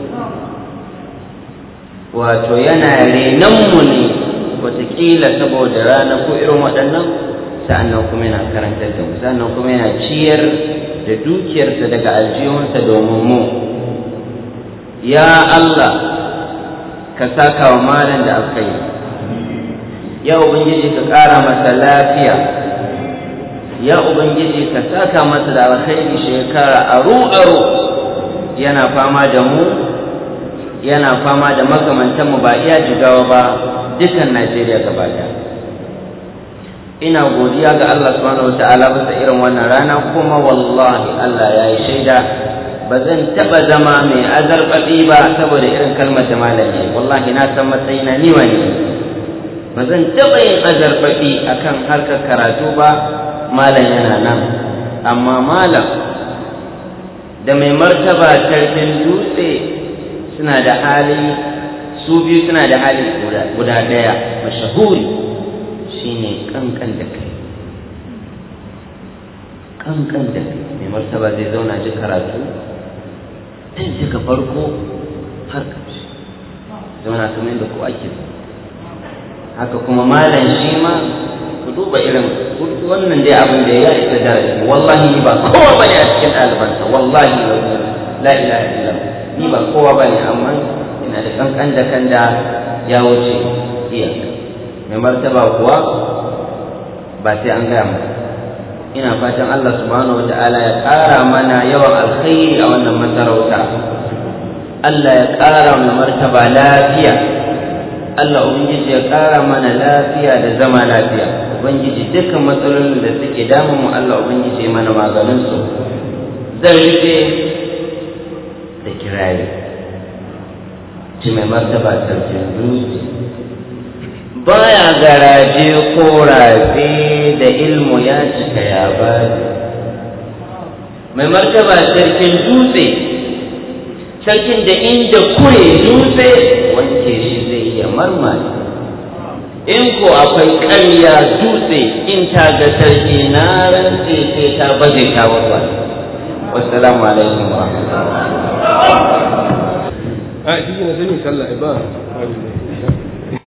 wato yana renanmu ne wataƙila saboda rana ko irin waɗannan sa'annan kuma yana karantar da mu sa'annan kuma yana ciyar da dukiyarsa daga aljihunsa domin mu ya Allah ka saka wa malam da aka yi ya ubangiji ka ƙara masa lafiya ya ubangiji ka saka masa da alkhairi shekara aru aru yana fama da mu yana fama da makamantanmu ba iya jigawa ba dukan Najeriya gaba ɗaya ina godiya ga Allah subhanahu wataala bisa irin wannan rana kuma wallahi Allah ya yi shaida ba zan taɓa zama mai azarbaɗi ba saboda irin kalmar da malami wallahi na san matsayina ni wani ba zan taɓa yin azarbaɗi akan harkar karatu ba malam yana nan amma malam da mai martaba sarkin dutse suna da hali su biyu suna da hali guda ɗaya mashahuri shine kankan da kai kankan da kai mai martaba zai zauna ji karatu tun daga farko har ƙarshe zauna kamar yadda ko ake haka kuma malam shi ma ku duba irin wannan dai abin da ya isa darasi wallahi ni ba kowa bane a cikin ɗalibansa wallahi la ilaha illallah ni ba kowa bane amma ina da kankan da kan da ya wuce iyaka mai martaba kuwa ba sai an gaya masa ina fatan Allah subhanahu wa ta'ala ya ƙara mana yawan alkhairi a wannan masarauta Allah ya ƙara mai martaba lafiya Allah ubangiji ya ƙara mana lafiya da zama lafiya ubangiji dukkan matsalolin da suke damun mu Allah ubangiji ya mana maganin su zan rufe da kirari ci mai martaba sarkin dutse baya garaje ko rafe da ilmu ya cika ya bari mai martaba sarkin dutse sarkin da inda kure dutse wanke shi zai iya marmari in ko akwai ƙarya dutse in ta ga sarki na rantse sai ta baje ta wasu wassalamu alaikum wa rahmatullahi a shi ne sani sallah ba